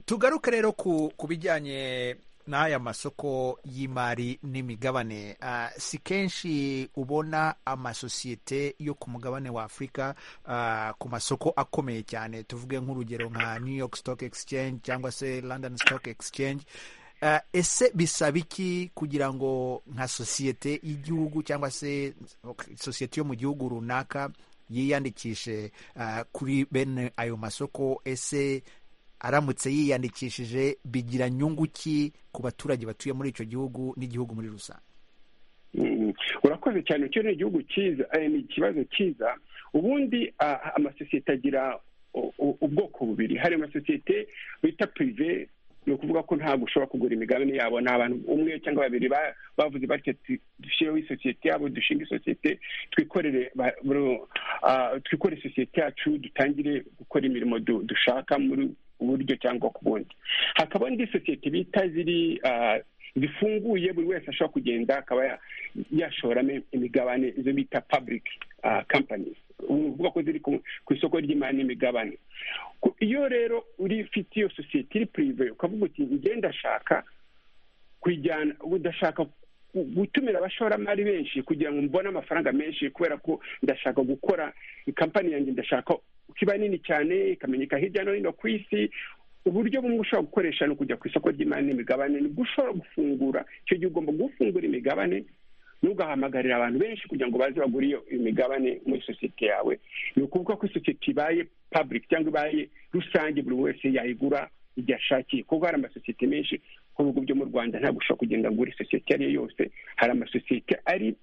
tugaruke rero ku bijyanye n'aya masoko y'imari n'imigabane si kenshi ubona amasosiyete yo ku mugabane wa afurika ku masoko akomeye cyane tuvuge nk'urugero nka new york stock exchange cyangwa se london stock exchange ese bisaba iki kugira ngo nka sosiyete y'igihugu cyangwa se sosiyete yo mu gihugu runaka yiyandikishe kuri bene ayo masoko ese aramutse yiyandikishije bigira nyungu ki ku baturage batuye muri icyo gihugu n'igihugu muri rusange urakoze cyane icyo ni igihugu cyiza ni ikibazo cyiza ubundi amasosiyete agira ubwoko bubiri hari amasosiyete bita pirive ni ukuvuga ko ntabwo ushobora kugura imigabane yabo ni abantu umwe cyangwa babiri bavuze batyo dushyireho isosiyete yabo dushinga isosiyete twikorere twikore isosiyete yacu dutangire gukora imirimo dushaka muri uburyo cyangwa ku bundi hakaba indi sosiyete bita ziri zifunguye buri wese ashobora kugenda akaba yashoramo imigabane izo bita public companies uvuga ko ziri ku isoko ry'imari n'imigabane iyo rero uri ufite iyo sosiyete iri pirive ukavuga uti ngenda ashaka kuyijyana udashaka gutumira abashoramari benshi kugira ngo mbone amafaranga menshi kubera ko ndashaka gukora kampani yanjye ndashaka ko iba nini cyane ikamenyeka hirya no hino ku isi uburyo bumwe ushobora gukoresha ni ukujya ku isoko ry'imari n'imigabane ni ushobora gufungura icyo gihe ugomba gufungura imigabane ntugahamagarire abantu benshi kugira ngo baze bagure iyo imigabane muri sosiyete yawe ni ukuvuga ko isosiyete ibaye public cyangwa ibaye rusange buri wese yayigura igihe ashakiye kuko hari amasosiyete menshi ku bihugu byo mu rwanda ntabwo ushobora kugenda ngo ugure isosiyete iyo ari yo yose hari amasosiyete ari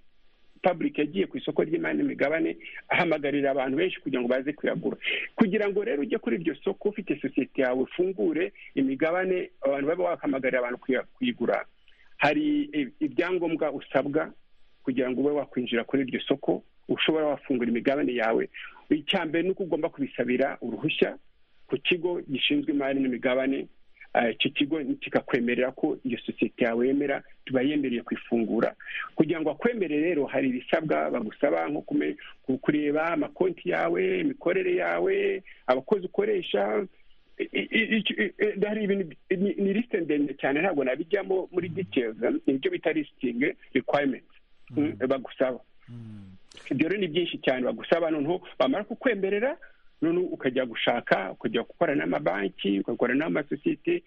public yagiye ku isoko ry'imari n'imigabane ahamagarira abantu benshi kugira ngo baze kuyagura kugira ngo rero ujye kuri iryo soko ufite sosiyete yawe ufungure imigabane abantu baba wakamagarira abantu kuyigura hari ibyangombwa usabwa kugira ngo ube wakwinjira kuri iryo soko ushobora wafungura imigabane yawe icya mbere ni uko ugomba kubisabira uruhushya ku kigo gishinzwe imari n'imigabane icyo kigo kikakwemerera ko iyo sosiyete yawe yemera tuba yemereye kuyifungura kugira ngo akwemere rero hari ibisabwa bagusaba nko kureba amakonti yawe imikorere yawe abakozi ukoresha hari ibintu ni lisite ndende cyane ntabwo nabijyamo muri details ibyo bita listing requirements bagusaba ibyo rero ni byinshi cyane bagusaba noneho bamara kukwemerera noneho ukajya gushaka ukajya gukora n'amabanki ugakora n'amasosiyete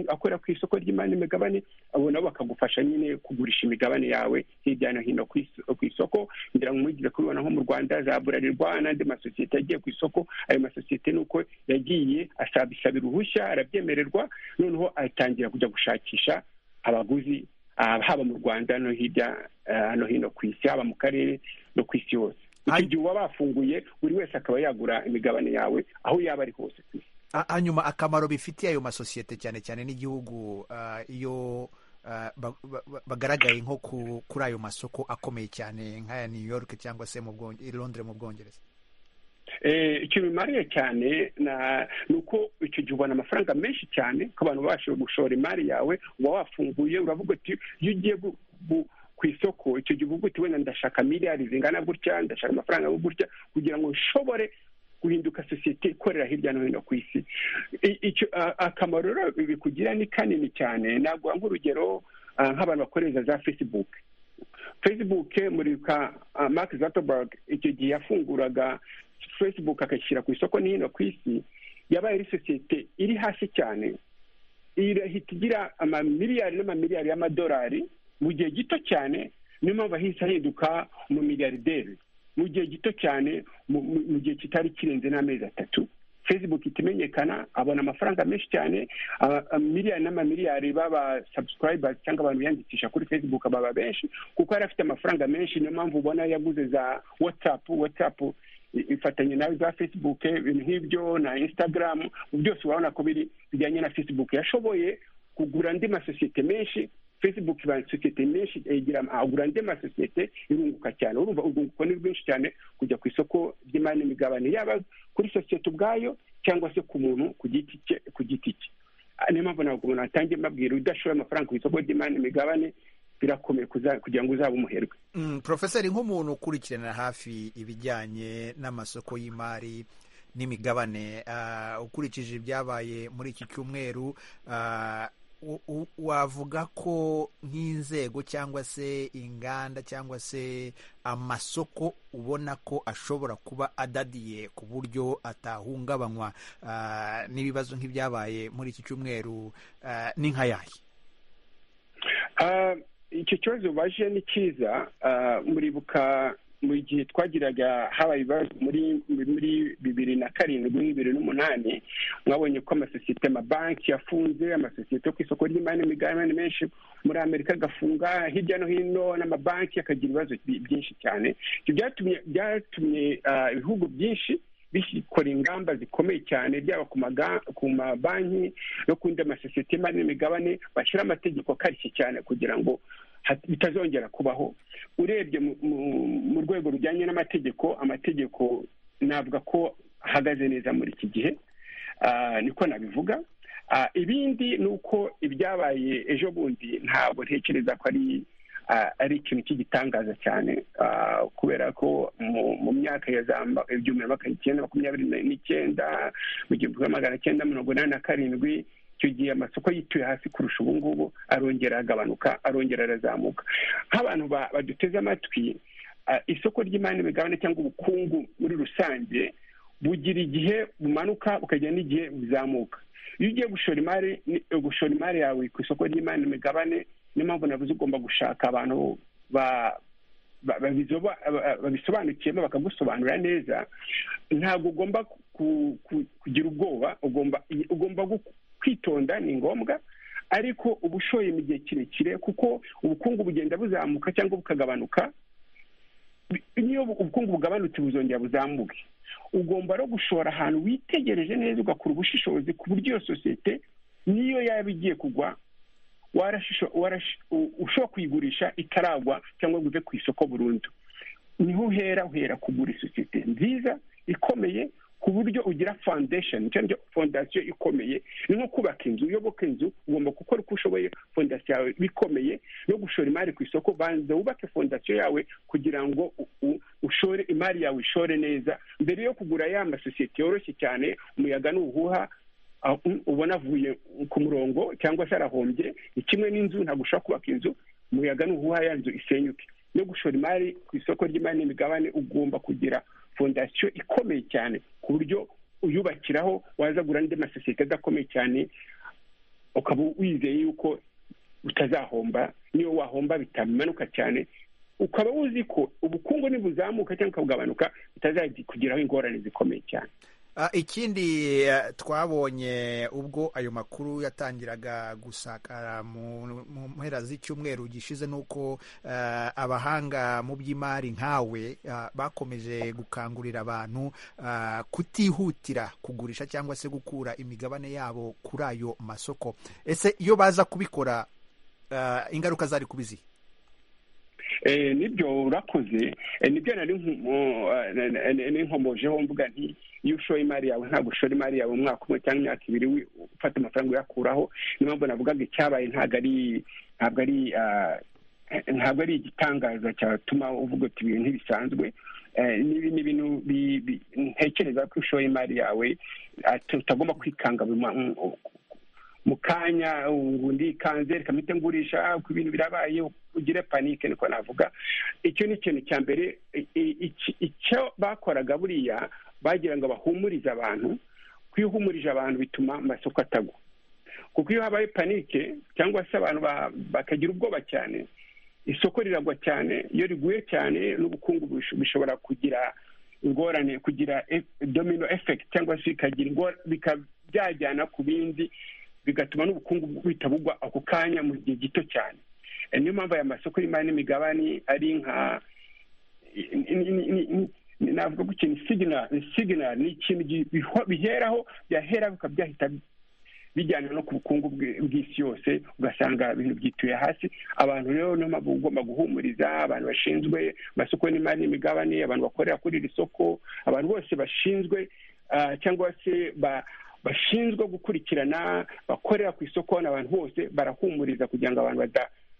akorera ku isoko ry'imari n'imigabane abo nabo bakagufasha nyine kugurisha imigabane yawe hirya no hino ku isoko ngira ngo mwigeze kubibona nko mu rwanda za burarirwa n'andi masosiyete yagiye ku isoko ayo masosiyete ni uko yagiye asabisabira uruhushya arabyemererwa noneho atangira kujya gushakisha abaguzi haba mu rwanda no hirya no hino ku isi haba mu karere no ku isi hose icyo gihe uba bafunguye buri wese akaba yagura imigabane yawe aho yaba ari hose ku isi hanyuma akamaro bifitiye ayo masosiyete cyane cyane n'igihugu iyo bagaragaye nko kuri ayo masoko akomeye cyane nk'aya new york cyangwa se i londres mu bwongereza ikintu bimariye cyane ni uko icyo gihe ubona amafaranga menshi cyane ko abantu babashije gushora imari yawe uba wafunguye uravuga uti iyo ugiye ku isoko icyo gihe uvuga uti wenda ndashaka miliyari zingana gutya ndashaka amafaranga yo gutya kugira ngo nshobore guhinduka sosiyete ikorera hirya no hino ku isi akamaro rero bikugira ni kanini cyane naguha nk'urugero nk'abantu bakoresha za fesibuke facebook muri ka mark zuckerberg icyo gihe yafunguraga facebook agashyira ku isoko n'ino ku isi yabaye ari sosiyete iri hasi cyane irahita igira amamiliyari n'amamiliyari y'amadolari mu gihe gito cyane niyo mpamvu ahise ahinduka umumiliyarderi mu gihe gito cyane mu gihe kitari kirenze n'amezi atatu facebook itimenyekana abona amafaranga menshi cyane miliyari n'amamiliyari baba subscribers cyangwa abantu biyandikisha kuri facebook baba benshi kuko yari afite amafaranga menshi niyo mpamvu ubona yaguze za whatsapp whatsapp ifatanye nawe za facebook ibintu nk'ibyo na instagram byose urabona ko biri bijyanye na facebook yashoboye kugura andi masosiyete menshi facebook iba sosiyete menshi agura andi masosiyete irunguka cyane urumva urwunguko ni rwinshi cyane kujya ku isoko ry'imari n'imigabane yaba kuri sosiyete ubwayo cyangwa se ku muntu ku giti cye ku giti cye niyo mpamvu ntabwo umuntu atangiye mbabwira udashoboye amafaranga ku isoko ry'imari n'imigabane birakomeye kugira ngo uzabe umuherwe porofeseri nk'umuntu ukurikirana hafi ibijyanye n'amasoko y'imari n'imigabane ukurikije ibyabaye muri iki cyumweru wavuga ko nk'inzego cyangwa se inganda cyangwa se amasoko ubona ko ashobora kuba adadiye ku buryo atahungabanywa n'ibibazo nk'ibyabaye muri iki cyumweru ni nka yahe icyo kibazo ubaje ni cyiza muribuka mu gihe twagiraga habaye ibibazo muri bibiri na karindwi bibiri n'umunani mwabonye ko amasosiyete amabanki yafunze amasosiyete yo ku isoko ry'imari n'imigabane menshi muri amerika agafunga hirya no hino n'amabanki akagira ibibazo byinshi cyane byatumye ibihugu byinshi bikora ingamba zikomeye cyane byaba ku mabanki no ku yandi masosiyete y'imari n'imigabane bashyira amategeko akarishye cyane kugira ngo bitazongera kubaho urebye mu rwego rujyanye n'amategeko amategeko navuga ko ahagaze neza muri iki gihe niko nabivuga ibindi ni uko ibyabaye ejo bundi ntabwo ntekereza ko ari ari ikintu cy'igitangaza cyane kubera ko mu myaka ya za igihumbi na magana icyenda makumyabiri n'icyenda mu gihumbi kimwe magana cyenda mirongo inani na karindwi icyo gihe amasoko yituye hasi kurusha ubu ngubu arongera aragabanuka arongera arazamuka nk'abantu baduteze amatwi isoko ry'imari n'imigabane cyangwa ubukungu muri rusange bugira igihe bumanuka bukajya n'igihe buzamuka iyo ugiye gushora imari gushora imari yawe ku isoko ry'imari n'imigabane niyo mpamvu navuze ugomba gushaka abantu babisobanukiyemo bakagusobanurira neza ntabwo ugomba kugira ubwoba ugomba kwitonda ni ngombwa ariko uba ushoye mu gihe kirekire kuko ubukungu bugenda buzamuka cyangwa bukagabanuka niyo ubukungu bugabanutse buzongera buzamuke ugomba no gushora ahantu witegereje neza ugakora ubushishozi ku buryo iyo sosiyete niyo yaba igiye kugwa ushobora kuyigurisha itaragwa cyangwa ngo uve ku isoko burundu niho uhera uhera kugura isosiyete nziza ikomeye ku buryo ugira foundation cyangwa fondasiyo ikomeye ni nko kubaka inzu uyoboka inzu ugomba gukora uko ushoboye fondasiyo yawe bikomeye no gushora imari ku isoko banza wubake fondasiyo yawe kugira ngo ushore imari yawe ishore neza mbere yo kugura ya masosiyete yoroshye cyane umuyaga n'ubuhuha ubona avuye ku murongo cyangwa se arahombye ni kimwe n'inzu ntabwo ushobora kubaka inzu umuyaga n'ubuhuha ya nzu isenyuke no gushora imari ku isoko ry'imari n'imigabane ugomba kugira fondasiyo ikomeye cyane ku buryo uyubakiraho wazagura andi masosiyete adakomeye cyane ukaba wizeye yuko utazahomba niyo wahomba bitamanuka cyane ukaba wuzi ko ubukungu nibuzamuka cyangwa bugabanuka bitazakugiraho ingorane zikomeye cyane ikindi twabonye ubwo ayo makuru yatangiraga gusakara mu mpera z'icyumweru gishize ni uko abahanga mu by'imari nkawe bakomeje gukangurira abantu kutihutira kugurisha cyangwa se gukura imigabane yabo kuri ayo masoko ese iyo baza kubikora ingaruka zari kubiziha nibyo urakoze nibyo nari nkomojeho mvuga nti iyo ushoye imari yawe ntabwo ushora imari yawe umwaka umwe cyangwa imyaka ibiri ufata amafaranga uyakuraho niyo mpamvu navugaga icyabaye ntabwo ari ntabwo ari ntabwo ari igitangaza cyatuma uvuga uti ibintu ntibisanzwe n'ibi ni ibintu ntekereza ko ushoye imari yawe utagomba kwikanga mu kanya undi kanze reka mpite ngurisha ku bintu birabaye ugire panike niko navuga icyo ni ikintu cya mbere icyo bakoraga buriya bagira ngo bahumurize abantu iyo uhumurije abantu bituma amasoko atagwa kuko iyo habaye panike cyangwa se abantu bakagira ubwoba cyane isoko riragwa cyane iyo riguye cyane n'ubukungu bishobora kugira ingorane kugira domino efekiti cyangwa se bikagira byajyana ku bindi bigatuma n'ubukungu buhita bugwa ako kanya mu gihe gito cyane niyo mpamvu aya masoko y'imari n'imigabane ari nka navuga ko ikintu siginari ni ikintu biheraho byahera bikaba byahita bijyana no ku bukungu bw'isi yose ugasanga ibintu byituye hasi abantu rero niyo mpamvu ugomba guhumuriza abantu bashinzwe amasoko y'imari n'imigabane abantu bakorera kuri iri soko abantu bose bashinzwe cyangwa se bashinzwe gukurikirana bakorera ku isoko n'abantu bose barahumuriza kugira ngo abantu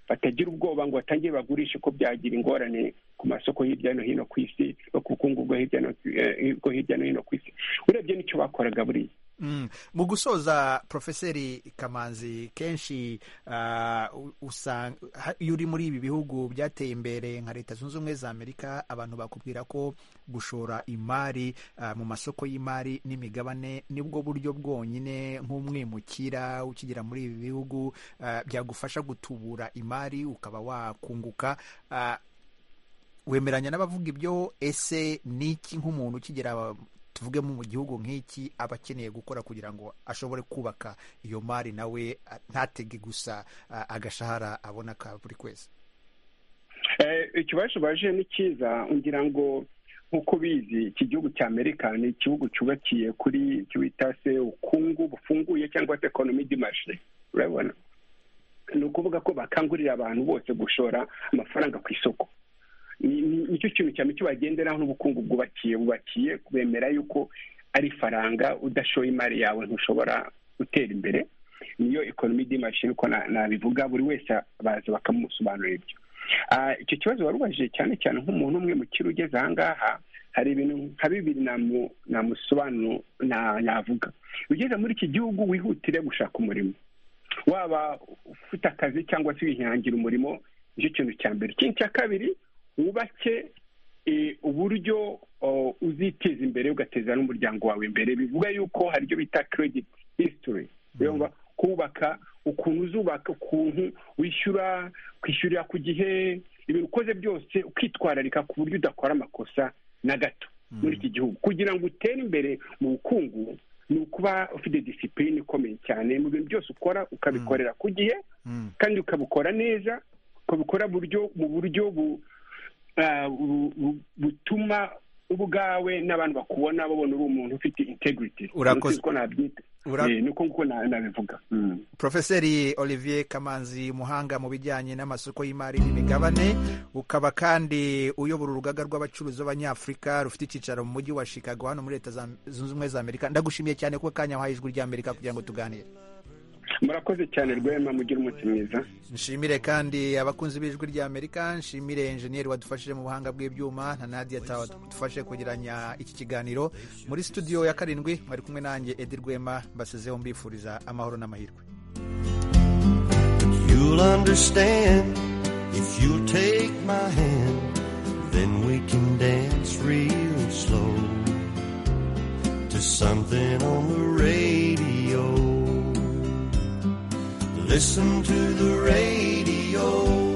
batagira ubwoba ngo batangire bagurishe ko byagira ingorane ku masoko hirya no hino ku isi no ku bukungu bwo hirya no hino ku isi urebye n'icyo bakoraga buriya mu gusoza porofeseri kamanzi kenshi usanga iyo uri muri ibi bihugu byateye imbere nka leta zunze ubumwe za amerika abantu bakubwira ko gushora imari mu masoko y'imari n'imigabane nibwo buryo bwonyine nk'umwimukira ukigera muri ibi bihugu byagufasha gutubura imari ukaba wakunguka wemeranya n'abavuga ibyo ese n'iki nk'umuntu ukigera tuvugemo mu gihugu nk'iki aba akeneye gukora kugira ngo ashobore kubaka iyo mari nawe ntatege gusa agashahara abona ka buri kwezi ikibazo baje ni cyiza ngira ngo nk'uko ubizi iki gihugu cya amerika ni igihugu cyubakiye kuri icyo bita se ubukungu bufunguye cyangwa se ekonomi dimashe urabona ni ukuvuga ko bakangurira abantu bose gushora amafaranga ku isoko nicyo kintu cyane cyo bagenderaho n'ubukungu bwubakiye bubakiye kubemera yuko ari faranga udashoye imari yawe ntushobora gutera imbere niyo ekonomi dimashe uko nabivuga buri wese baza bakamusobanurira ibyo icyo kibazo warubajije cyane cyane nk'umuntu umwe mu kiro ugeze ahangaha hari ibintu nka bibiri namusobanuro navuga ugeze muri iki gihugu wihutire gushaka umurimo waba ufite akazi cyangwa se wihangira umurimo nicyo kintu cya mbere ikindi cya kabiri wubake uburyo uziteza imbere ugateza n'umuryango wawe imbere bivuga yuko hari ibyo bita kerediti hisitori kubaka ukuntu uzubaka ukuntu wishyura kwishyurira ku gihe ibintu ukoze byose ukitwararika ku buryo udakora amakosa na gato muri iki gihugu kugira ngo utere imbere mu bukungu ni ukuba ufite disipurine ikomeye cyane mu bintu byose ukora ukabikorera ku gihe kandi ukabikora neza ukabikora mu buryo butuma ubwawe n'abantu bakubona babona uri umuntu ufite integrity urakoze niko nkuko nabivuga porofeseri olivier kamanzi umuhanga mu bijyanye n'amasoko y'imari n'imigabane ukaba kandi uyobora urugaga rw'abacuruzi b'abanyafurika rufite icyicaro mu mujyi wa chicago hano muri leta zunze ubumwe za amerika ndagushimiye cyane kuko kanya wahaye ijwi ry'amerika kugira ngo tuganire murakoze cyane rwema mugire umunsi mwiza nshimire kandi abakunzi b'ijwi ry'amerika nshimire enjeniyeri wadufashije mu buhanga bw'ibyuma na nadiya dufashe kugeranya iki kiganiro muri studio ya karindwi mwari kumwe nanjye edi rwema mbasizeho mbifuriza amahoro n'amahirwe listen to the radio.